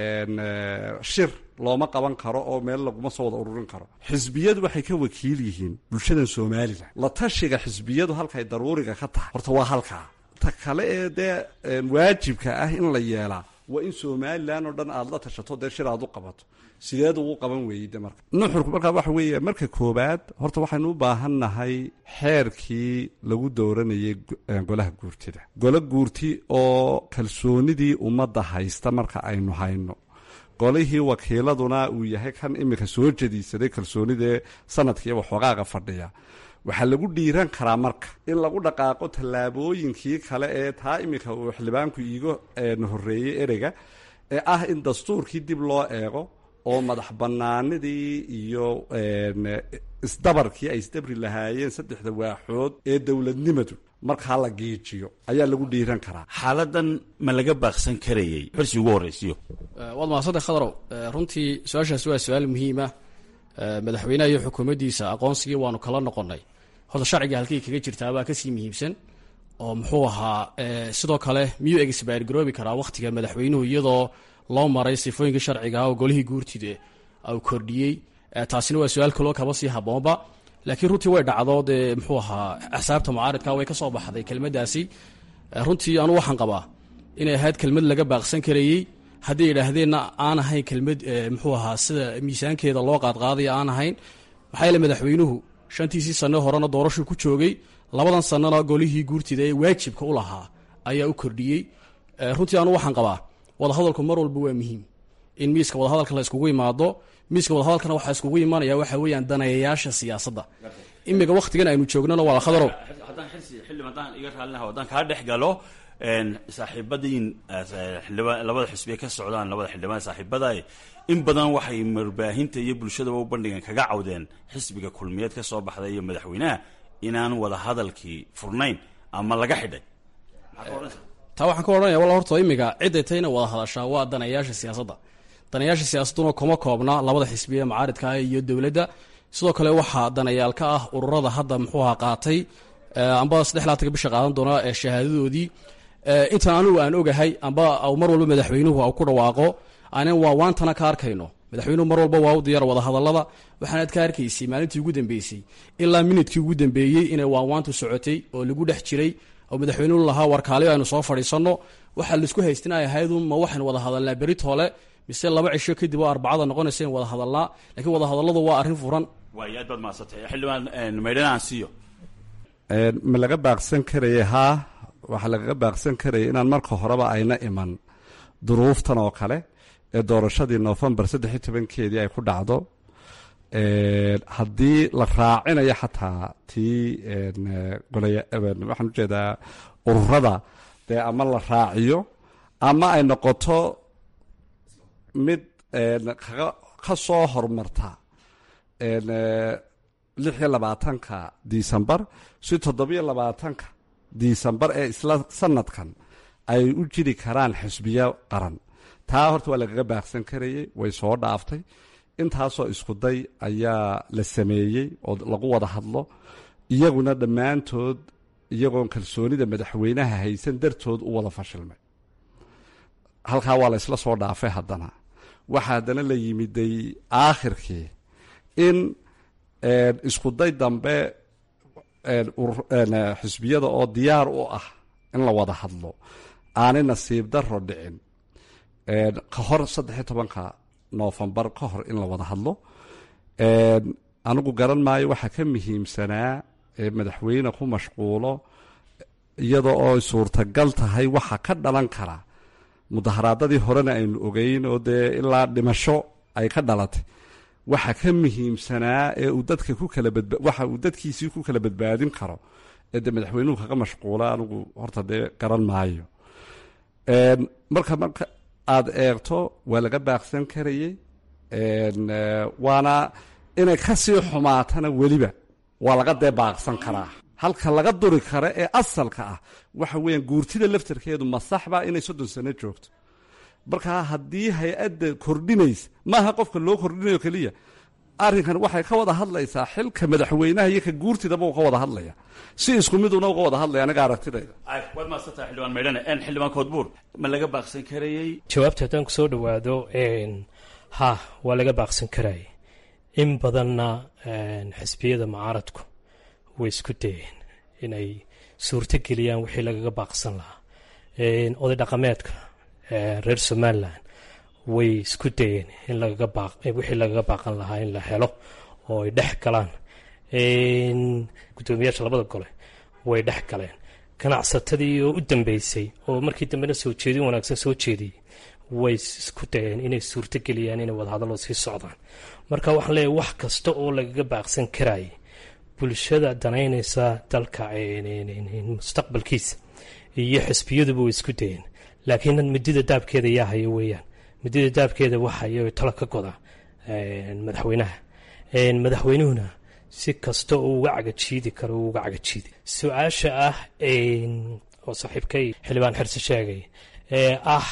shir looma qaban karo oo meel laguma soo wada ururin karo xisbiyadu waxay ka wakiil yihiin bulshadan somalilan la tashiga xisbiyadu halkay daruuriga ka tahay horta waa halkaa ta kale ee dee waajibka ah in la yeelaa waa in somalilan oo dhan aada la tashato dee shir aad u qabato sideed ugu qaban weeyey de marka nuxurku markaa waxa weeye marka koobaad horta waxaynu u baahan nahay xeerkii lagu dooranayay golaha guurtida golo guurti oo kalsoonidii ummadda haysta marka aynu hayno golihii wakiiladuna uu yahay kan iminka soo jadiisaday kalsoonidee sanadkiiyo waxoogaaga fadhiya waxaa lagu dhiiran karaa marka in lagu dhaqaaqo tallaabooyinkii kale ee taa iminka uu xildhibaanku iiga horreeyey ereyga ee ah in dastuurkii dib loo eego oo madax banaanidii iyo isdabarkii ay isdabri lahaayeen saddexda waaxood ee dowladnimadu markaa la giijiyo ayaa lagu dhiiran karaa xaaladan ma laga baaqsan karayey xirsi ugu horraysiyo waad mahadsantae khadarow runtii su-aashaasi waa su-aal muhiima madaxweynaha iyo xukuumaddiisa aqoonsigii waanu kala noqonnay horta sharciga halkay kaga jirtaa baa kasii muhiimsan oo muxuu ahaa sidoo kale miyuu egisbaargaroobi karaa wakhtiga madaxweynuhu iyadoo loo maray sifooyinkii sharciga oo golihii guurtida u kordhiyey taasina waa su-aal kaloo kaba sii haboonba laakiin runtii way dhacdo dee muxuu ahaa axsaabta mucaaridka way ka soo baxday kelmaddaasi runtii anu waxaan qabaa inay ahayd kelmad laga baaqsan karayey hadday yidhaahdeenna aan ahayn kelmad muxuu ahaa sida miisaankeeda loo qaadqaadaya aan ahayn maxaa yaele madaxweynuhu shantiisii sanno horena doorashuu ku joogay labadan sannona golihii guurtida ee waajibka u lahaa ayaa u kordhiyey runtii anu waxaan qabaa wadahadalku mar walba waa muhiim in miiska wadahadalka la iskugu imaado miiska wadahadalkana waxaa iskugu imanaya waxa weeyaan daneeyayaasha siyaasadda imiga wakhtigan aynu joognana waa khadarow haddaan xilsi xildhib haddaan iga raallinaha haddaan kaa dhex galo saaxiibadiin xildhibaan labada xisbiye ka socdaan labada xildhibaan saaxiibada in badan waxay marbaahinta iyo bulshadaba u bandhigan kaga cawdeen xisbiga kulmiyeed ka soo baxday iyo madaxweynaha inaan wada hadalkii furnayn ama laga xidhay taa waxaan ka odhanaya walla horta imiga ciday tayna wada hadashaa waa daneeyaasha siyaasadda daneeyaasha siyaasadduna kuma koobna labada xisbiye mucaaridka ah iyo dowladda sidoo kale waxaa daneeyaal ka ah ururada hadda muxuu ahaa qaatay amba saddex laatanka bisha qaadan doona ee shahaadadoodii intaan anigu aan ogahay amba mar walba madaxweynuhu ku dhawaaqo aanan waa waantana ka arkayno madaxweynuhu mar walba waa u diyaar wada hadallada waxaanaad ka arkaysay maalintii ugu dambeysay ilaa minidkii ugu dambeeyey inay waanwaantu socotay oo lagu dhex jiray oo madaxweynuhu lahaa warkaaliyo aynu soo fadhiisanno waxaa laisku haystin ay ahaydun ma waxaynu wada hadalnaa beritoole mise laba cisho kadib oo arbacada noqonaysa in wada hadalnaa lakiin wada hadalladu waa arrin furan waay aad baad mahadsantay xildhibaan maydhana aan siiyo ma laga baaqsan karaya haa waxaa lagaga baaqsan karaya inaan marka horeba ayna iman duruuftan oo kale ee doorashadii novembar saddex iyo tobankeedii ay ku dhacdo haddii la raacinayo xataa tii waxaan ujeedaa ururada dee ama la raaciyo ama ay noqoto mid ka soo hormarta lix iyo labaatanka disembar si toddobiyo labaatanka disembar ee isla sanadkan ay u jiri karaan xisbiyo qaran taa horta waa lagaga baaqsan karayey way soo dhaaftay intaasoo iskuday ayaa la sameeyey oo lagu wada hadlo iyaguna dhammaantood iyagoon kalsoonida madaxweynaha haysan dartood u wada fashilmay halkaa waa la isla soo dhaafay haddana waxaa haddana la yimiday aakhirkii in iskuday dambe xisbiyada oo diyaar u ah in la wada hadlo aanay nasiib daro dhicin ka hor saddex iyo tobanka noofembar ka hor in la wada hadlo anigu garan maayo waxaa ka muhiimsanaa ee madaxweyne ku mashquulo iyada oo suurtagal tahay waxa ka dhalan kara mudaharaadadii horena aynu ogeyn oo dee ilaa dhimasho ay ka dhalatay waxa ka muhiimsanaa ee uu dadka ku kala badba waxa uu dadkiisii ku kala badbaadin karo ee dee madaxweynuhu kaga mashquula anigu horta dee garan maayo marka marka aada eegto waa laga baaqsan karayey waana inay kasii xumaatana weliba waa laga dee baaqsan karaa halka laga duri kara ee asalka ah waxa weeyaan guurtida laftarkeedu ma saxba inay soddon sano joogto markaa haddii hay-adda kordhinaysa maaha qofka loo kordhinayo keliya arrinkan waxay ka wada hadlaysaa xilka madaxweynaha iyo ka guurtidaba uu ka wada hadlaya si isku miduna uga wada hadlaya aniga aragtidayda waad maadsantaha xildhibaan maydhane xildhibaan koodbuur ma laga baaqsan karayey jawaabta haddaan kusoo dhawaado ha waa laga baaqsan karaya in badanna xisbiyada mucaaradku way isku dayeen inay suurto geliyaan wixii lagaga baaqsan lahaa oday dhaqameedka reer somalilan way isku dayeen in lagaga baaq wixii lagaga baaqan lahaa in la helo oo ay dhex galaan guddoomiyaasha labada gole way dhex galeen ganacsatadii oo u dambeysay oo markii dambena soo jeedin wanaagsan soo jeediyey way isku dayeen inay suurto geliyaan inay wadahadallo sii socdaan marka waxaan leeyahay wax kasta oo lagaga baaqsan karayay bulshada danaynaysa dalka mustaqbalkiisa iyo xisbiyaduba way isku dayeen laakiin midida daabkeeda yaa haya weeyaan midada daabkeeda waxay talo ka goda madaxweynaha madaxweynuhuna si kasta uu uga cagajiidi karo uu uga cagajiidi su-aasha ah oo saaxiibkay xildhibaan xirse sheegay ee ah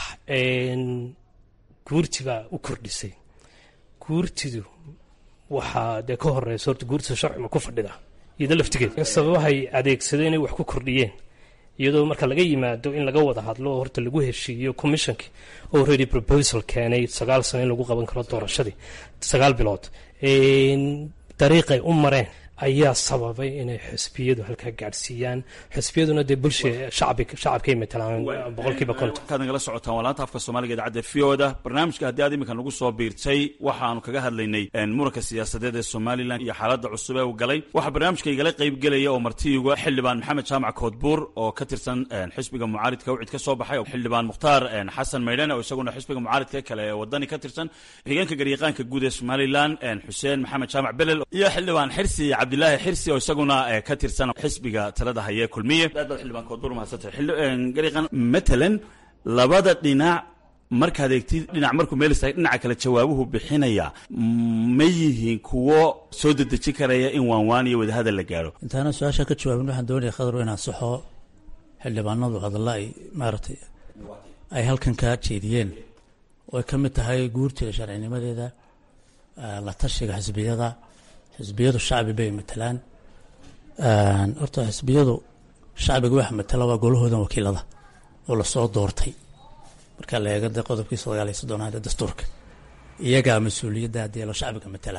guurtibaa u kordhisay guurtidu waxaa dee ka horeysa horta guurtida sharcima ku fadhida iyado laftigeed sababahay adeegsadeen inay wax ku kordhiyeen iyadoo marka laga yimaado in laga wada hadlo oo horta lagu heshiiyo commissionkii oo ready proposal keenay sagaal sano in lagu qaban karo doorashadii sagaal bilood dariiqay u mareen ayaa sababay inay xisbiyadu halkaa gaadhsiiyaan xisbiyaduna dee bulsha shacabkay matalaan boqolkiiba konton markaad nagala socotaan waa laanta afka soomaaliga idaacadda v o da barnaamijka haddii aad iminka nagu soo biirtay waxaanu kaga hadlaynay muranka siyaasadeed ee somalilan iyo xaaladda cusub ee uu galay waxaa barnaamijka igala qaybgelaya oo martiiga xildhibaan maxamed jaamac koodbuur oo ka tirsan xisbiga mucaaridka wicid ka soo baxay xildhibaan mukhtaar xasan maydhane oo isaguna xisbiga mucaaridka kale ee wadani ka tirsan xigeenka garyaqaanka guud ee somalilan xuseen maxamed jaamac belel iyo xildhibaan xirsi cabdilaahi xirsi oo isaguna ka tirsan xisbiga talada haye kulmiye aad baad xildhibaan koodbuur mahadsantahay garyaqaan matalan labada dhinac markaad eegtid dhinac markuu meel istaagay dhinaca kale jawaabuhu bixinaya ma yihiin kuwo soo dedejin karaya in waanwaan iyo wadahadal la gaaro intaana su-aasha ka jawaabin waxaan doonaya khadar inaan saxo xildhibaanadu hadalla ay maaragtay ay halkan ka jeediyeen oo ay ka mid tahay guurtida sharcinimadeeda la tashiga xisbiyada xisbiyadu shacbi bay matalaan horta xisbiyadu shacbiga waxa matala waa golahoodan wakiilada oo lasoo doortay marka la eego dee qodobkii sagaal iyo soddonaad ee dastuurka iyagaa mas-uuliyadda haddii lo shacbiga matala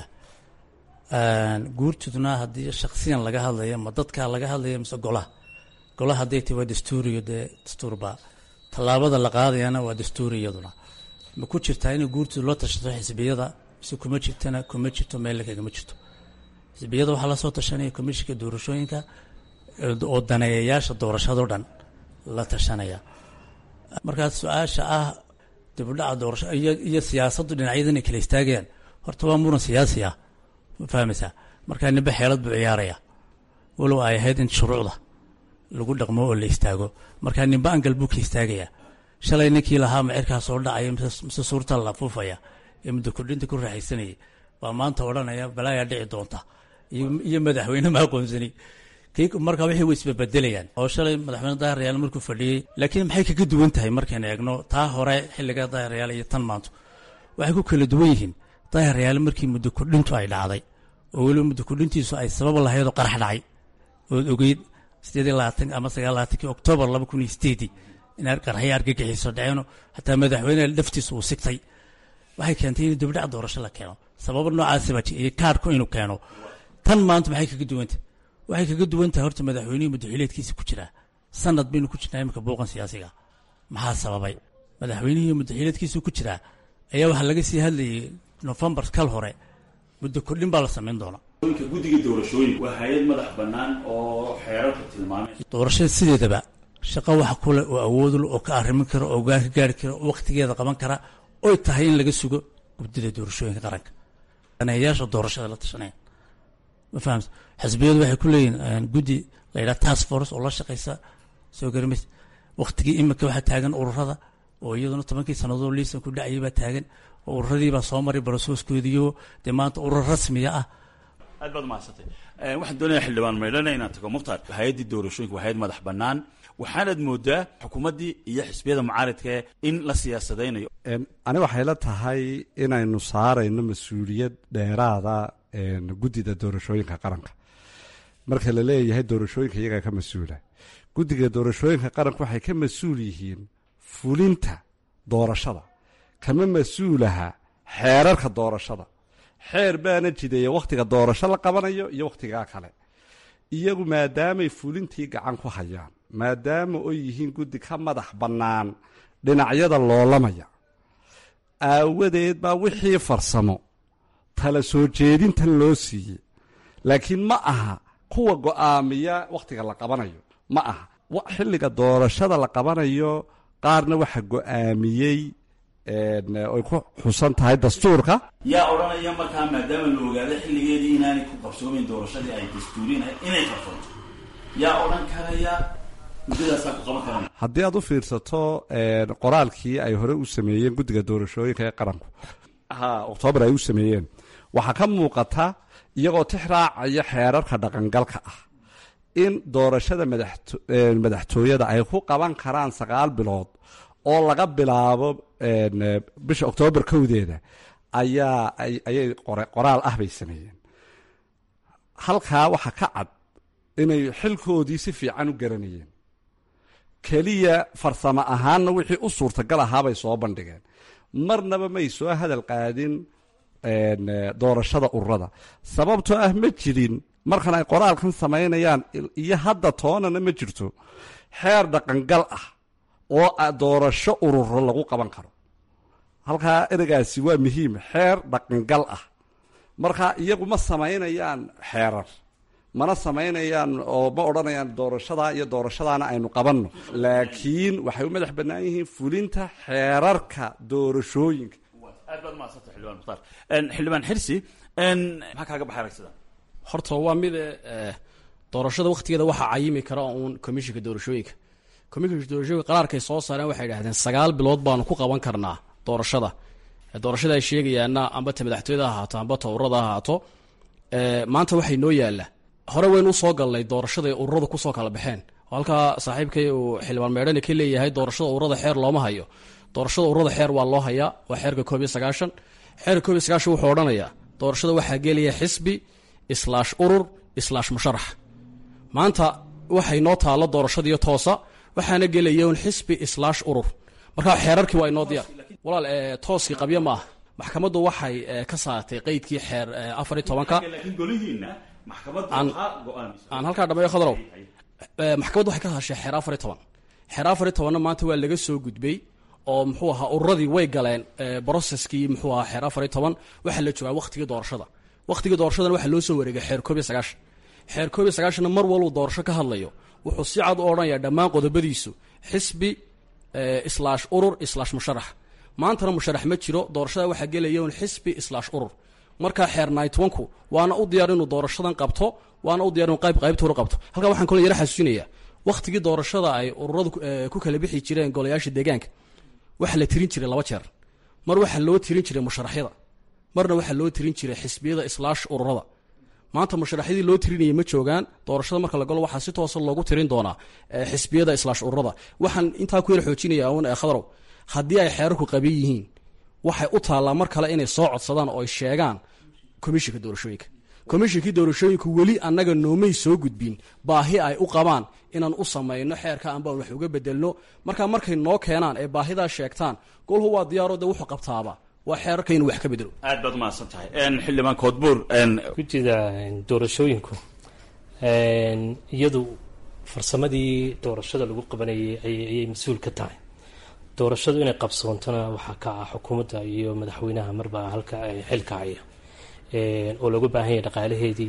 guurtiduna haddii shaksiyan laga hadlayo ma dadkaa laga hadlayo mise golaha golaha hadday tahi waa dastuuriyo dee dastuurbaa tallaabada la qaadayana waa dastuuri iyaduna ma ku jirtaa inay guurtidu loo tashato xisbiyada mise kuma jirtana kuma jirto meel kagama jirto xisbiyada waxaa lasoo tashanaya komishinka doorashooyinka oo daneeyayaasha doorashadao dhan la tashanaya markaas su-aasha ah dibudhaca doorasho iyo siyaasaddu dhinacyada inay kala istaagayaan horta waa muran siyaasi ah ma fahmaysaa markaa nimbe xeelad buu ciyaaraya walow ay ahayd in shuruucda lagu dhaqmo oo la istaago markaa nimbe angal buu ka istaagayaa shalay ninkii lahaa macirkaa soo dhacaya mise suurta la afuufaya ee muddo kordhinta ku raaxaysanayay baa maanta odhanaya balaayaa dhici doonta iyo madaxweyne ma aqoonsani kii markaa wixii way isbabedelayaan oo shalay madaxweyne daahiryaal markuu fadhiyey laakiin maxay kaga duwan tahay markaynu eegno taa hore xilliga daahiryaal iyo tan maanto waxay ku kala duwan yihiin daahiryaal markii muddo kordhintu ay dhacday oo weliba muddo kordhintiisu ay sabab lahayd oo qarax dhacay ood ogeyd sideed iyo labaatan ama sagaal labaatankii oktoobar laba kun iyo sideedii in qaraxyo argagixiiso dhaceeno xataa madaxweyne laftiisu uu sigtay waxay keentay in dibdhac doorasho la keeno sababo noocaasiba iyo kaarhku inuu keeno tan maanta maxay kaga duwantah waxay kaga duwan tahay horta madaxweynihii muddaxileedkiisa ku jiraa sanad baynu ku jirnaa iminka buuqan siyaasiga maxaa sababay madaxweynihii muddaxileedkiisa ku jiraa ayaa waxaa laga sii hadlayay nofembar kal hore muddo kordhin baa la samayn doona guddiga doorashooyin waa hay-ad madax bannaan oo xeerarka tilmaamay doorashada sideedaba shaqo wax kule oo awoodul oo ka arrimin kara oo gaan ka gaari kara oo wakhtigeeda qaban kara oy tahay in laga sugo guddida doorashooyinka qaranka daneeyayaasha doorashada la tashanaya ma fahamsa xisbiyadu waxay ku leeyihin guddi la yidhaha task force oo la shaqaysa soo garimays wakhtigii iminka waxaa taagan ururada oo iyaduna tobankii sannadood liisan ku dhacayay baa taagan oo ururadiibaa soo maray barasooskoodiyo dee maanta urur rasmiya ah aad baad umahadsantay waxaan doonaya xildhibaan maydhana inaan tago mukhtaar hay-addii doorashooyinka waa hay-ad madax bannaan waxaanaad moodaa xukuumaddii iyo xisbiyada mucaaridka in la siyaasadaynayo ani waxay la tahay inaynu saarayno mas-uuliyad dheeraada guddida doorashooyinka qaranka marka la leeyahay doorashooyinka iyagaa ka mas-uula guddiga doorashooyinka qaranka waxay ka mas-uul yihiin fulinta doorashada kama mas-uulaha xeerarka doorashada xeer baana jideeya wakhtiga doorasho la qabanayo iyo wakhtigaa kale iyagu maadaamay fulintii gacan ku hayaan maadaama oy yihiin guddi ka madax bannaan dhinacyada loolamaya aawadeed baa wixii farsamo tala soo jeedintan loo siiyey laakiin ma aha kuwa go'aamiya wakhtiga la qabanayo ma aha xilliga doorashada la qabanayo qaarna waxa go'aamiyey oy ku xusan tahay dastuurka yaa odhanaya markaa maadaama la ogaado xilligeedii inaanay ku qabsoomayn doorashadii ay dastuuriin ahayd inay qabsoonto yaa odhan karaya haddii aad u fiirsato qoraalkii ay hore u sameeyeen guddiga doorashooyinka ee qaranku ha oktoobar ay u sameeyeen waxaa ka muuqata iyagoo tix raacaya xeerarka dhaqangalka ah in doorashada madaxtooyada ay ku qaban karaan sagaal bilood oo laga bilaabo bisha oktoobar kowdeeda ayaa ayay qoraal ah bay sameeyeen halkaa waxaa ka cad inay xilkoodii si fiican u garanayeen keliya farsamo ahaanna wixii u suurtagal ahaabay soo bandhigeen marnaba may soo hadal qaadin doorashada ururada sababtoo ah ma jirin markan ay qoraalkan samaynayaan iyo hadda toonana ma jirto xeer dhaqangal ah oo doorasho ururo lagu qaban karo halkaa ereygaasi waa muhiim xeer dhaqangal ah marka iyagu ma samaynayaan xeerar mana samaynayaan oo ma odhanayaan doorashadaa iyo doorashadaana aynu qabanno laakiin waxay u madax bannaan yihiin fulinta xeerarka doorashooyinka aad baad umahadsanta xildhibaan mukhtaar xildhibaan xirsi maxaa kaaga baxay aragsida horta waa mid doorashada wakhtigeeda waxaa cayimi kara uun komishinka doorashooyinka komishinka doorashooyinka qaraarkay soo saareen waxay idhahdeen sagaal bilood baanu ku qaban karnaa doorashada doorashada ay sheegayaana amba ta madaxtooyada ha ahaato amba ta ururada ha ahaato maanta waxay noo yaalla hore waynu usoo galnay doorashada ay ururadu kusoo kala baxeen oo halkaa saaxiibkay uu xildhibaan meedhani ka leeyahay doorashada ururada xeer looma hayo doorashada ururada xeer waa loo hayaa waa xeerka koob iyo sagaashan xeerka koob iyo sagaashan wuxuu odhanayaa doorashada waxaa gelaya xisbi islaash urur islaash musharax maanta waxay noo taalo doorashadiiyo toosa waxaana gelaya un xisbi islaash urur markaa xeerarkii waa inoo diyaar walaal tooskii qabyo ma ah maxkamaddu waxay ka saartay qeydkii xeer afar iyo tobanka aan halkaa dhameeyo khadrow maxkamaddu waxay ka hadashay xeer afar iyo toban xeer afar iyo tobanna maanta waa laga soo gudbay oo muxuu ahaa ururadii way galeen broceskii muxuu ahaa xeer afar iyo toban waxaa la joogaa wakhtigii doorashada wakhtigii doorashadana waxaa loo soo wareegay xeer koob iyo sagaashan xeer koob iyo sagaashanna mar walbuu doorasho ka hadlayo wuxuu si cad u odhanayaa dhammaan qodobadiisu xisbi islaash urur islaash musharax maantana musharax ma jiro doorashada waxaa gelaya un xisbi islaash urur markaa xeer nightwanku waana u diyaar inuu doorashadan qabto waana u diyar inuu qayb qaybta hore qabto halkaa waxaan kaloo yara xasuusinayaa wakhtigii doorashada ay ururadu ku kala bixi jireen golayaasha deegaanka waxaa la tirin jiray laba jeer mar waxaa loo tirin jiray musharaxyada marna waxaa loo tirin jiray xisbiyada islaash ururada maanta musharaxyadii loo tirinayay ma joogaan doorashada marka la galo waxaa si toosa loogu tirin doonaa xisbiyada islaash ururada waxaan intaa ku yar xoojinaya un khadrow haddii ay xeerarku qaban yihiin waxay u taallaa mar kale inay soo codsadaan oo ay sheegaan komishinka doorashooyinka komishinkii doorashooyinku weli annaga noomay soo gudbin baahi ay u qabaan inaan u samayno xeerka anbaan wax uga bedelno markaa markay noo keenaan ee baahidaa sheegtaan golhu waa diyaaro de wuxuu qabtaaba waa xeerarka inuu wax ka bedelo aad baad umahadsan tahay xildhibaan koodbuur gudida doorashooyinku iyadu farsamadii doorashada lagu qabanayay ayay mas-uul ka tahay doorashadu inay qabsoontona waxaa ka ah xukuumadda iyo madaxweynaha marba halka xilka haya oo looga baahan yahay dhaqaalaheedii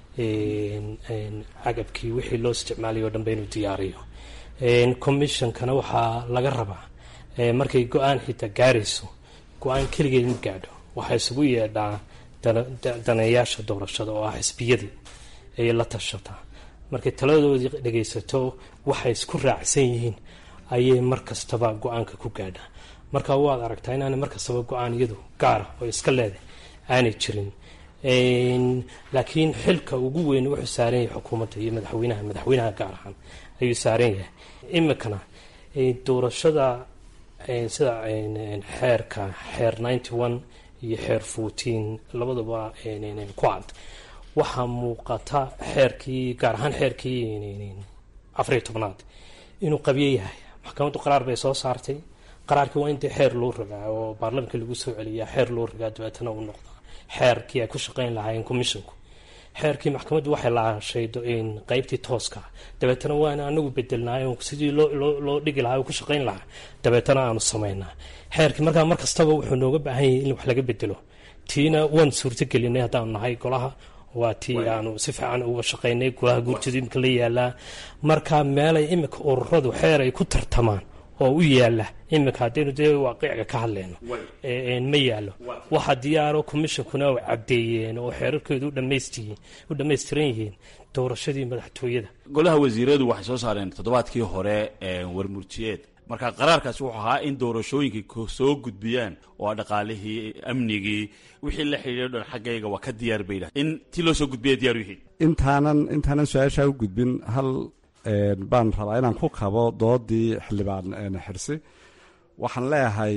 cagabkii wixii loo isticmaalayo o dhanba inuu diyaariyo commissionkana waxaa laga rabaa markay go-aan xitaa gaarayso go-aan keligeed ma gaadho waxaa isugu yeedhaa daneeyaasha doorashada oo ah xisbiyadii ayay la tashataa markay taladoodii dhagaysato waxay isku raacsan yihiin ayay mar kastaba go-aanka ku gaadhaa marka waad aragtaa inaana mar kastaba go-aan iyadu gaara oo iska leedahay aanay jirin laakiin xilka ugu weyn wuxuu saaran yahay xukuumadda iyo madaxweynaha madaxweynaha gaar ahaan ayuu saaran yahay imikana doorashada sida xeerka xeer ninety one iyo xeer fourteen labadaba ku cad waxaa muuqata xeerkii gaar ahaan xeerkii afariyo tobnaad inuu qabyo yahay maxkamaddu qaraar bay soo saartay qaraarkii waa in dee xeer loo ragaa oo baarlamanka lagu soo celiyaa xeer loo ragaa dabeetana uu noqdaa xeerkii ay ku shaqayn lahaayeen commisshinku xeerkii maxkamaddu waxay laashay qeybtii tooska dabeetana waana anagu bedelnaay sidii loo dhigi lahaa oo ku shaqayn lahaa dabeetana aanu samaynaa xeerkii markaa mar kastaba wuxuu nooga baahan yahay in wax laga bedelo tiina waan suurtagelinay haddaanu nahay golaha waa tii aanu si fiican uga shaqaynay golaha guurtida imika la yaalaa marka meelay imika ururadu xeer ay ku tartamaan oo u yaala iminka haddaynu dee waaqiciga ka hadlayno ma yaalo waxa diyaaro commishonkuna u cabdeeyeen oo xeerarkeedu u dhammaystiran yihiin doorashadii madaxtooyada golaha wasiiradu waxay soo saareen toddobaadkii hore warmurtiyeed marka qaraarkaasi wuxuu ahaa in doorashooyinkii soo gudbiyaan oo dhaqaalihii amnigii wixii la xidhiidho dhan xaggayga waa ka diyaar bay dhahay in tii loo soo gudbiya diyaar u yihiin intaanan intaanan su-aashaa u gudbin hal baan rabaa inaan ku kabo doodii xildhibaan xirsi waxaan leeyahay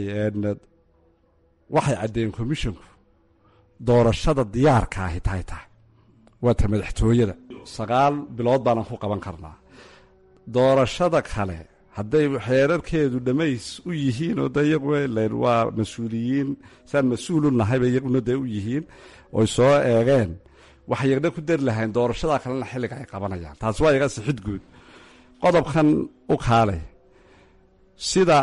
waxay caddeeyeen commisshonku doorashada diyaarka ahi tahay tahay waa ta madaxtooyada sagaal bilood baanan ku qaban karnaa doorashada kale hadday xeerarkeedu dhammays u yihiin oo de iyagu waa mas-uuliyiin saan mas-uul u nahayba iyaguna dee u yihiin oy soo eegeen waxay yagna ku dari lahayn doorashadaa kalena xilliga ay qabanayaan taasi waa iga sixid guud qodobkan u kaalay sida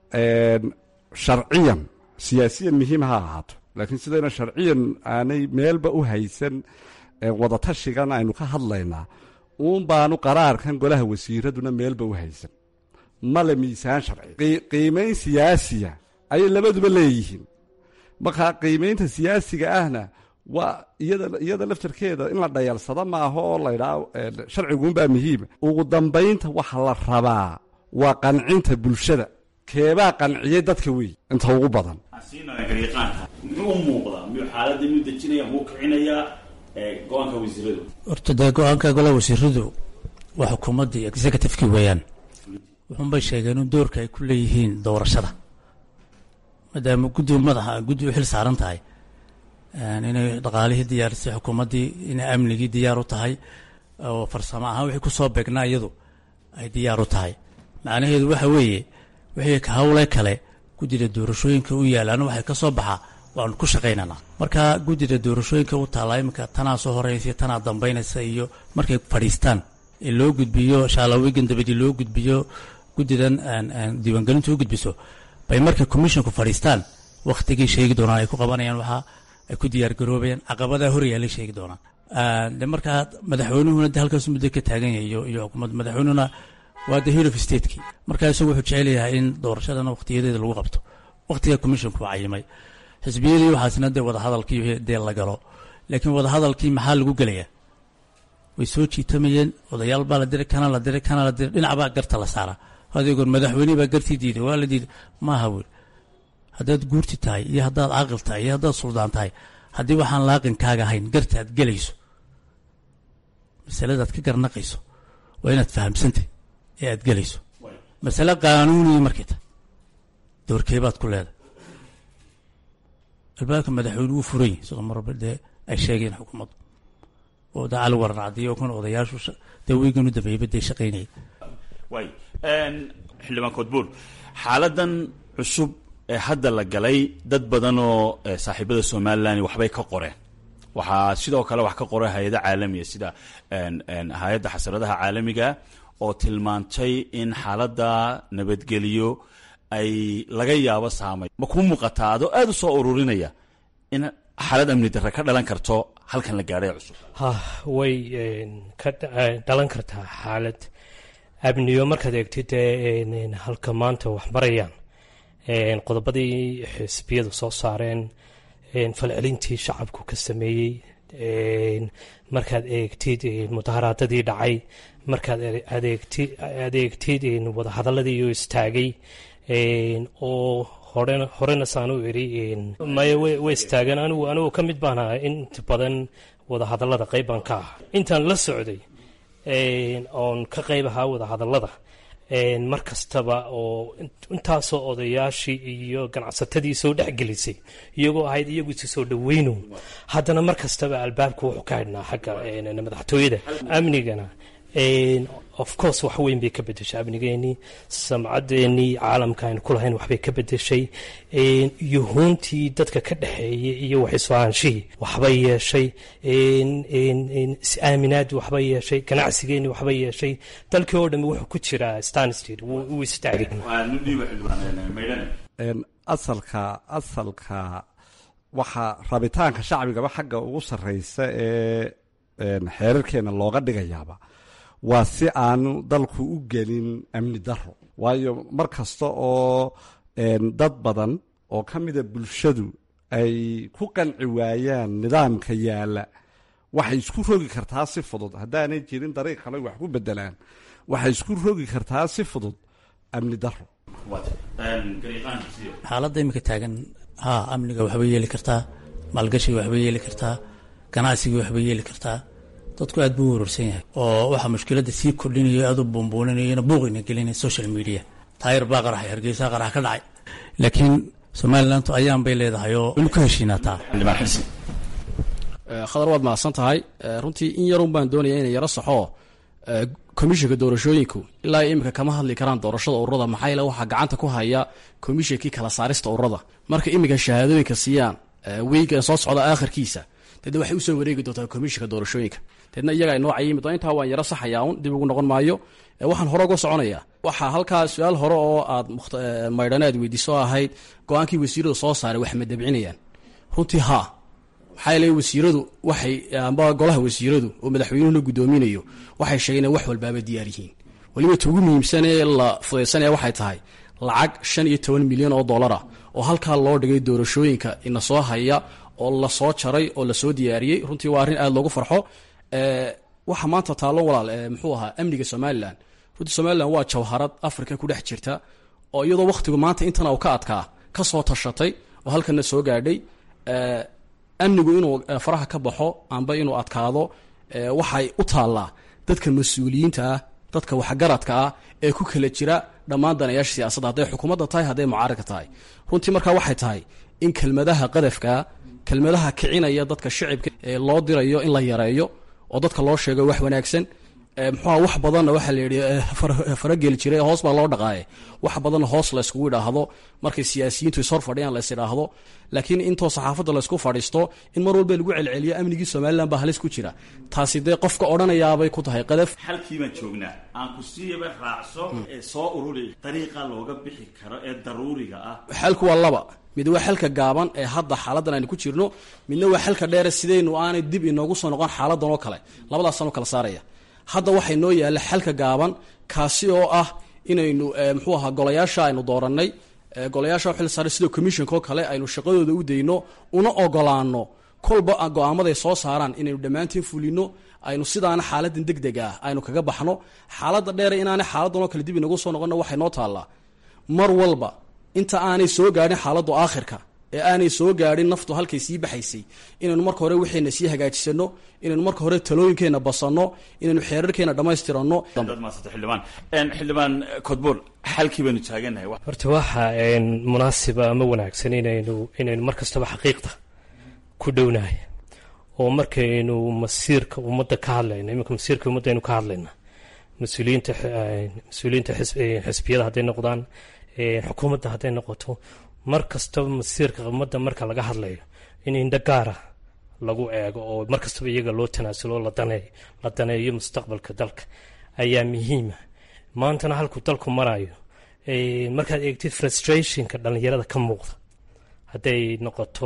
sharciyan siyaasiyan muhiim ha ahaato laakiin sidayna sharciyan aanay meelba u haysan wadatashigan aynu ka hadlaynaa uun baanu qaraarkan golaha wasiiraduna meelba u haysan male miisaan sharci qiimayn siyaasiya ayay labaduba leeyihiin markaa qiimaynta siyaasiga ahna waa iyada laftarkeeda in la dhayalsado maaha oo laydhaa sharciguunbaa muhiima ugu dambaynta waxa la rabaa waa qancinta bulshada keebaa qanciyay dadka wey inta ugu badan muxuu u muuqdaa miyuu xaaladda miyuu dejinaya muu kicinayaa go-aanka wasiiradu horta dee go-aanka golaha wasiiradu waa xukuumaddii executivekii weeyaan wuxuunbay sheegeen in doorka ay ku leeyihiin doorashada maadaama guddi madaxa guddi u xil saaran tahay inay dhaqaalihii diyaarisay xukuumaddii inay amnigii diyaar u tahay oo farsamo ahaan wixii ku soo beegnaa iyadu ay diyaar u tahay macnaheedu waxa weeye wixii hawle kale guddida doorashooyinka u yaalaan waxay ka soo baxaa waanu ku shaqaynanaa marka guddida doorashooyinka u taallaa iminka tanaa soo horeysa tanaa dambaynaysa iyo markay fadhiistaan ee loo gudbiyo shaalawigan dabadii loo gudbiyo guddidan diiwaangelintu u gudbiso bay markay commisshonku fadhiistaan wakhtigii sheegi doonaan ay ku qabanayaan waxaa ay ku diyaargaroobayaan caqabadaa horyaalay sheegi doonaan de markaa madaxweynuhuna de halkaasu muddo ka taagan yahay iyo iyo xukuumadda madaxweynuhuna waa the head of stateki markaa isagu wuxuu jecel yahay in doorashadana wakhtiyadeeda lagu qabto wakhtiga commisshonku cayimay xisbiyadii waxaasna dee wadahadalkii dee la galo laakiin wadahadalkii maxaa lagu gelayaa way soo jiitamayeen odayaal baa la diray kana la diray kana la diray dhinac baa garta la saaraa adeegoon madaxweyne baa gartii diiday waa la diiday maaha wiil haddaad guurti tahay iyo haddaad caaqil tahay iyo haddaad suldaan tahay haddii waxaan laaqinkaaga ahayn garta aad gelayso masaladaad ka garnaqayso waa inaad fahamsantay ee aad gelayso masale qaanuuniya markay tahay doorkeebaad ku leedahay albaabka madaxweyne wuu furan yahay sidoo marba dee ay sheegeen xukuumaddu oo da cali waran cadiyo kan odayaashu dee weyganu dambeeyba dee shaqaynaya waay xildhibaan koodbuur xaaladan cusub ee hadda la galay dad badan oo saaxiibada somalilan waxbay ka qoreen waxaa sidoo kale wax ka qoray hay-ada caalamiya sida hay-adda xasaradaha caalamiga oo tilmaantay in xaaladda nabadgeliyo ay laga yaabo saamay ma kuu muuqataa adoo aada u soo ururinaya in xaalad amni darre ka dhalan karto halkan la gaadhay cusub ha way ka dhalan kartaa xaalad amniyo markaad eegtid halka maanta wax marayaan qodobadii xisbiyadu soo saareen falcelintii shacabku ka sameeyey markaad eegtid mudaharaadadii dhacay markaad adeegtid wadahadaladii iyo istaagay oo horena horena saan u iri maya way istaagan anigu anigu ka mid baan ahaa inta badan wadahadalada qayb baan ka ah intaan la socday oon ka qayb ahaa wadahadalada mar kastaba oo intaasoo odayaashii iyo ganacsatadii soo dhexgelisay iyagoo ahayd iyagu isi soo dhaweyno haddana mar kastaba albaabka wuxuu ka xidhnaa xagga madaxtooyada amnigana of course wax weyn bay ka bedeshay amnigeenii samcaddeenii caalamka aynu ku lahayn waxbay ka bedeshay yuhuuntii dadka ka dhexeeyay iyo waxisfahanshihii waxbay yeeshay is-aaminaadii waxbay yeeshay ganacsigeenii waxbay yeeshay dalkii oo dhami wuxuu ku jiraa stanstd wuu istaagay asalka asalka waxaa rabitaanka shacbigaba xagga ugu sarreysa ee xeerarkeena looga dhigayaaba waa si aanu dalku u gelin amni daro waayo mar kasta oo dad badan oo ka mida bulshadu ay ku qanci waayaan nidaamka yaalla waxay isku rogi kartaa si fudud haddaanay jirin dariiq kale wax ku bedelaan waxay isku rogi kartaa si fudud amni daro xaaladda iminka taagan haa amniga waxbay yeeli kartaa maalgashiga waxbay yeeli kartaa ganacsiga waxbay yeeli kartaa dadku aad buu u wararsan yahay oo waxaa mushkiladda sii kordhinayo aad u buunbuuninayona buuqina gelinaya social media taayir baa qaraxay hargeysa qarax ka dhacay laakiin somalilantu ayaan bay leedahay oo weli ku heshiinaataa khadar waad mahadsan tahay runtii in yarun baan doonaya inay yaro saxo komishinka doorashooyinku ilaa iminka kama hadli karaan doorashada ururada maxaa yeele waxaa gacanta ku haya komishinkii kala saarista ururada marka iminka shahaadooyinka siiyaan weygan soo socda aakhirkiisa deedna waxay usoo wareegi doontaa komishinka doorashooyinka deedna iyaga ay nooca yimid intaa waan yaro saxayaa un dib ugu noqon maayo waxaan hore uga soconaya waxaa halkaa su-aal hore oo aad maydhane aad weydiiso ahayd go-aankii wasiiradu soo saaray wax ma dabcinayaan runtii haa maxaa yeele wasiiradu waxay amba golaha wasiiradu oo madaxweynuhu la guddoominayo waxay sheegeen in wax walbaaba diyaar yihiin weliba ta ugu muhiimsan ee la fudaysanaya waxay tahay lacag shan iyo toban milyan oo dollara oo halkaa loo dhigay doorashooyinka ina soo haya oo lasoo jaray oo lasoo diyaariyey runtii waa arrin aada loogu farxo waxa maanta taallo walaal muxuu ahaa amniga somalilan runtii somalilan waa jawharad africa ku dhex jirta oo iyadoo wakhtigu maanta intana uu ka adkaa ka soo tashatay oo halkana soo gaadhay amnigu inuu faraha ka baxo amba inuu adkaado waxay u taallaa dadka mas-uuliyiinta ah dadka waxgaradka ah ee ku kala jira dhammaan danayaasha siyaasadda hadday xukuumadda tahay hadday mucaaradka tahay runtii markaa waxay tahay in kelmadaha qadafkaa kelmadaha kicinaya dadka shicibka ee loo dirayo in la yareeyo oo dadka loo sheego wax wanaagsan muxuuha wax badanna waxaa la yidhi farageli jiray hoos baa loo dhaqaaye wax badanna hoos layskugu idhaahdo markay siyaasiyiintu ishor fadhiyaan lays idhaahdo laakiin intoo saxaafadda laysku fadhiisto in mar walba lagu celceliyo amnigii somalilan baa halis ku jira taasi dee qofka odhanayaabay ku tahay qadaf halkii baan joognaa aan ku siiyaba raacso ee soo ururi dariiqa looga bixi karo ee daruuriga ah xalku waa laba mid waa xalka gaaban ee hadda xaaladan aynu ku jirno midna waa xalka dheere sidaynu aanay dib inoogu soo noqon xaaladan oo kale labadaasaan u kala saaraya hadda waxay noo yaalla xalka gaaban kaasi oo ah inaynu muxuu ahaa golayaasha aynu doorannay golayaasha xil saaray sidoo commissionka oo kale aynu shaqadooda u dayno una ogolaano kolba go-aamaday soo saaraan inaynu dhammaantiin fulino aynu sidaana xaaladan deg deg ah aynu kaga baxno xaaladda dheere inaanay xaaladan oo kale dib inagu soo noqonna waxay noo taallaa mar walba inta aanay soo gaadhin xaaladdu aakhirka ee aanay soo gaadhin naftu halkay sii baxaysay inaynu marka hore waxayna sii hagaajisano inaynu marka hore talooyinkeenna basanno inaynu xeerarkeena dhammaystiranno xildhibaan xildhibaan kodbuur xalkii baynu taaganahay horta waxa munaasiba ama wanaagsan inaynu inaynu mar kastaba xaqiiqda ku dhownahay oo markaynu masiirka ummadda ka hadlayno iminka masiirka ummadda aynu ka hadlayna mas-uuliyiinta mas-uuliyiinta xisbiyada hadday noqdaan xukuumadda hadday noqoto mar kastaba masiirka ummadda marka laga hadlayo in indho gaara lagu eego oo mar kastaba iyaga loo tanaasulo la daneeyo mustaqbalka dalka ayaa muhiima maantana halkuu dalku marayo markaad eegtid frustrationka dhallinyarada ka muuqda hadday noqoto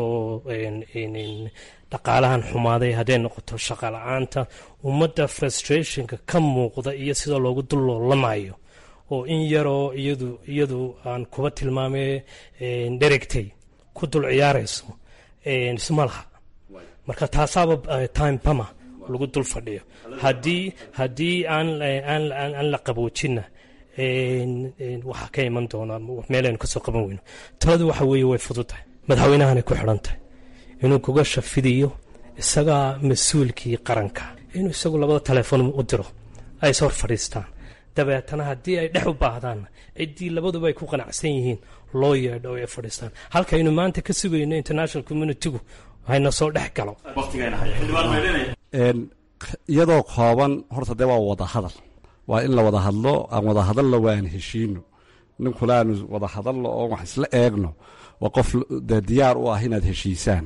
dhaqaalahan xumaaday hadday noqoto shaqa la-aanta ummadda frustrationka ka muuqda iyo sida loogu dulloolamayo oo in yaroo iyadu iyadu aan kuba tilmaamay dheregtay ku dul ciyaarayso isma laha marka taasaaba time bama lagu dul fadhiyo haddii haddii aan aan la qaboojinna waxaa ka iman doonaa meelaynu kasoo qaban weyno taladu waxa weeye way fududtahay madaxweynahanay ku xidhan tahay inuu kuga shafidiyo isagaa mas-uulkii qaranka inuu isagu labada telefoon u diro ay is hor fadhiistaan dabeetana haddii ay dhex u baahdaanna ciddii labaduba ay ku qanacsan yihiin loo yeedho oo ay fadhiistaan halkaynu maanta ka sugayno international communitygu hayna soo dhex galo iyadoo kooban horta dee waa wada hadal waa in la wada hadlo aan wada hadallo waan heshiino ninkula aanu wada hadalno oo wax isla eegno waa qof dee diyaar u ah inaad heshiisaan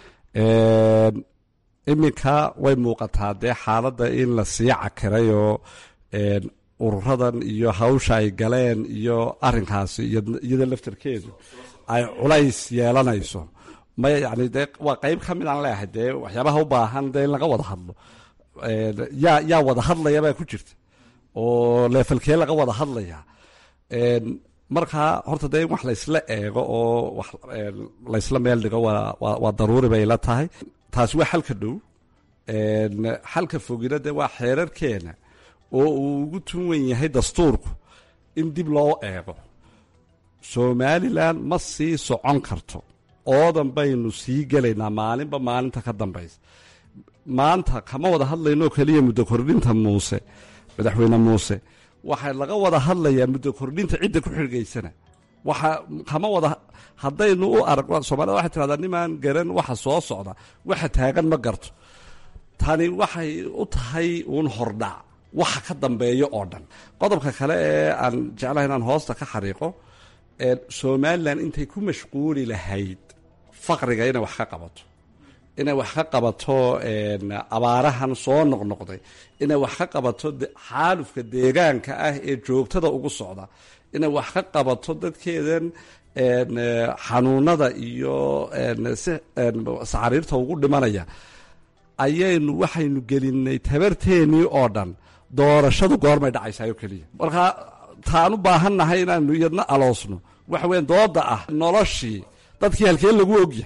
iminka way muuqataa dee xaaladda in la sii cakirayoo ururadan iyo hawsha ay galeen iyo arinkaasi iyada laftarkeedu ay culays yeelanayso maya yani dee waa qeyb ka mid aan leeahay dee waxyaabaha u baahan dee in laga wada hadlo yaa yaa wada hadlayabaa ku jirta oo leefalkee laga wada hadlaya markaa horta dee in wax laysla eego oo wax laysla meel dhigo waa daruuri bay la tahay taasi waa xalka dhow xalka fogina dee waa xeerarkeena oo uu ugu tunwan yahay dastuurku in dib loo eego somalilan ma sii socon karto oodan baynu sii gelaynaa maalinba maalinta ka dambaysa maanta kama wada hadlaynoo keliya muddo kordhinta muuse madaxweyne muuse waxaa laga wada hadlayaa muddo kordhinta cidda ku xirgaysana waxa kama wada haddaynu u arag soomaalida waxay tirahdaa nimaan garan waxa soo socda waxa taagan ma garto tani waxay u tahay uun hordhac waxa ka dambeeyo oo dhan qodobka kale ee aan jeclahay inaan hoosta ka xariiqo somalilan intay ku mashquuli lahayd faqriga inay wax ka qabato inay wax ka qabato abaarahan soo noqnoqday inay wax ka qabato xaalufka deegaanka ah ee joogtada ugu socda inay wax ka qabato dadkeedan xanuunada iyo saxariirta ugu dhimanaya ayaynu waxaynu gelinay tabarteennii oo dhan doorashadu goormay dhacaysaayoo keliya markaa taan u baahannahay inaanu iyadna aloosno waxa weyan dooda ah noloshii dadkii halkeen lagu ogyahay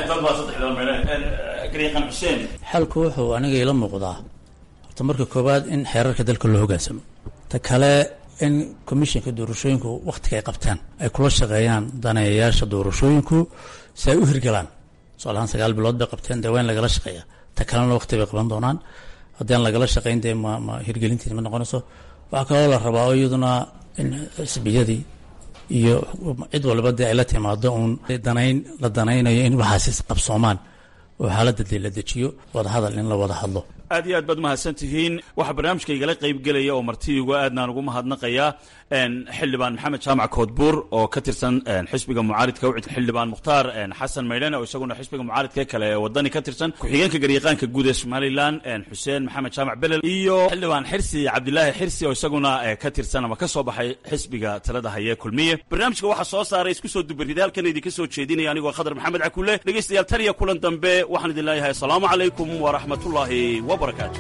xalku wuxuu aniga ila muuqdaa horta marka koowaad in xeerarka dalka loo hogaansamo ta kale in commishinka doorashooyinku wakhtiga ay qabtaan ay kula shaqeeyaan daneeyayaasha doorashooyinku si ay u hirgalaan tusaalahaan sagaal bilood bay qabteen dee waa in lagala shaqeeya ta kalena wakhti bay qaban doonaan haddii aan lagala shaqeyn dee ma ma hirgelintiis ma noqonayso waxaa kaloo la rabaa oo iyaduna in xisbiyadii iyo cid walba dee ay la timaado uun danayn la danaynayo in waxaasi qabsoomaan oo xaaladda dee la dejiyo wadahadal in la wada hadlo aad iyo aad baad mahadsan tihiin waxaa barnaamijka igala qayb gelaya oo martidiigu aadnaan ugu mahadnaqayaa xildhibaan maxamed jaamac koodbuur oo ka tirsan xisbiga mucaaridka ucid xildhibaan mukhtaar xasan maydhane oo isaguna xisbiga mucaaridka kale ee wadani ka tirsan ku-xigeenka garyaqaanka guud ee somalilan xuseen maxamed jaamac belel iyo xildhibaan xirsi cabdilaahi xirsi oo isaguna ka tirsan ama ka soo baxay xisbiga talada haye kulmiye barnaamijka waxaa soo saaray isku soo dubarida halkan idinka soo jeedinaya anigoo khadar maxamed cakule dhegeystayaal tan iyo kulan dambe waxaan idin leeyahay asalaamu calaykum waraxmatullaahi wabarakaatu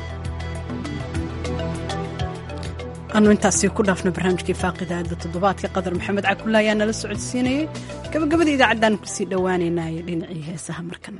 anu intaasi ku dhaafno barnaamijkii faaqidaada toddobaadka qadar maxamed cakulla ayaa nala socodsiinayay gabagabada idaacaddan kusii dhowaanaynaayo dhinacii heesaha markana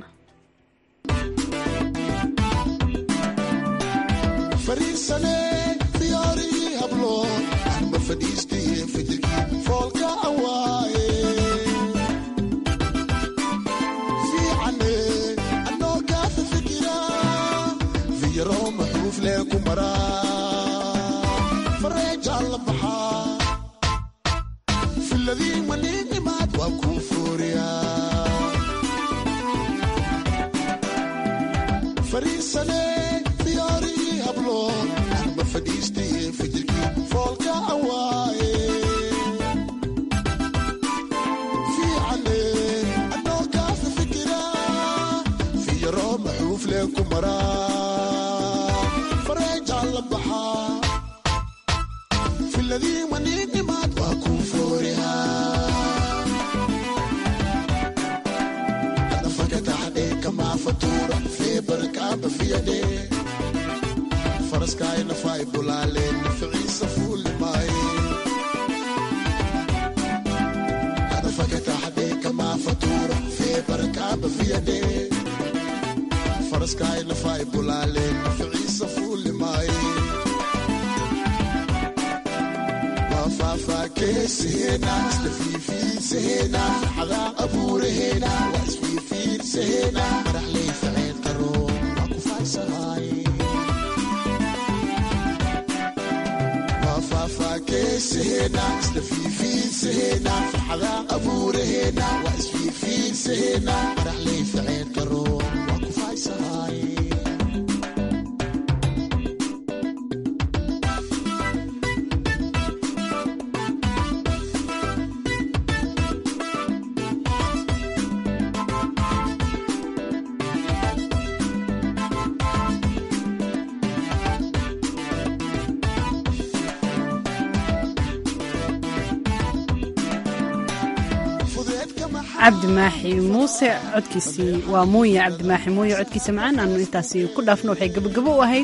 cabdimaaxi muuse codkiisii waa muuye cabdimaaxi muuye codkiisa macaan aanu intaasi ku dhaafno waxay gabagabo u ahayd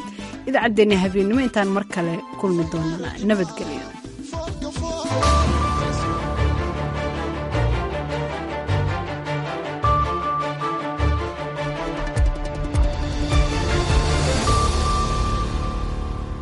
idaacaddeenna habeennimo intaan mar kale kulmi doonana nabadgelyo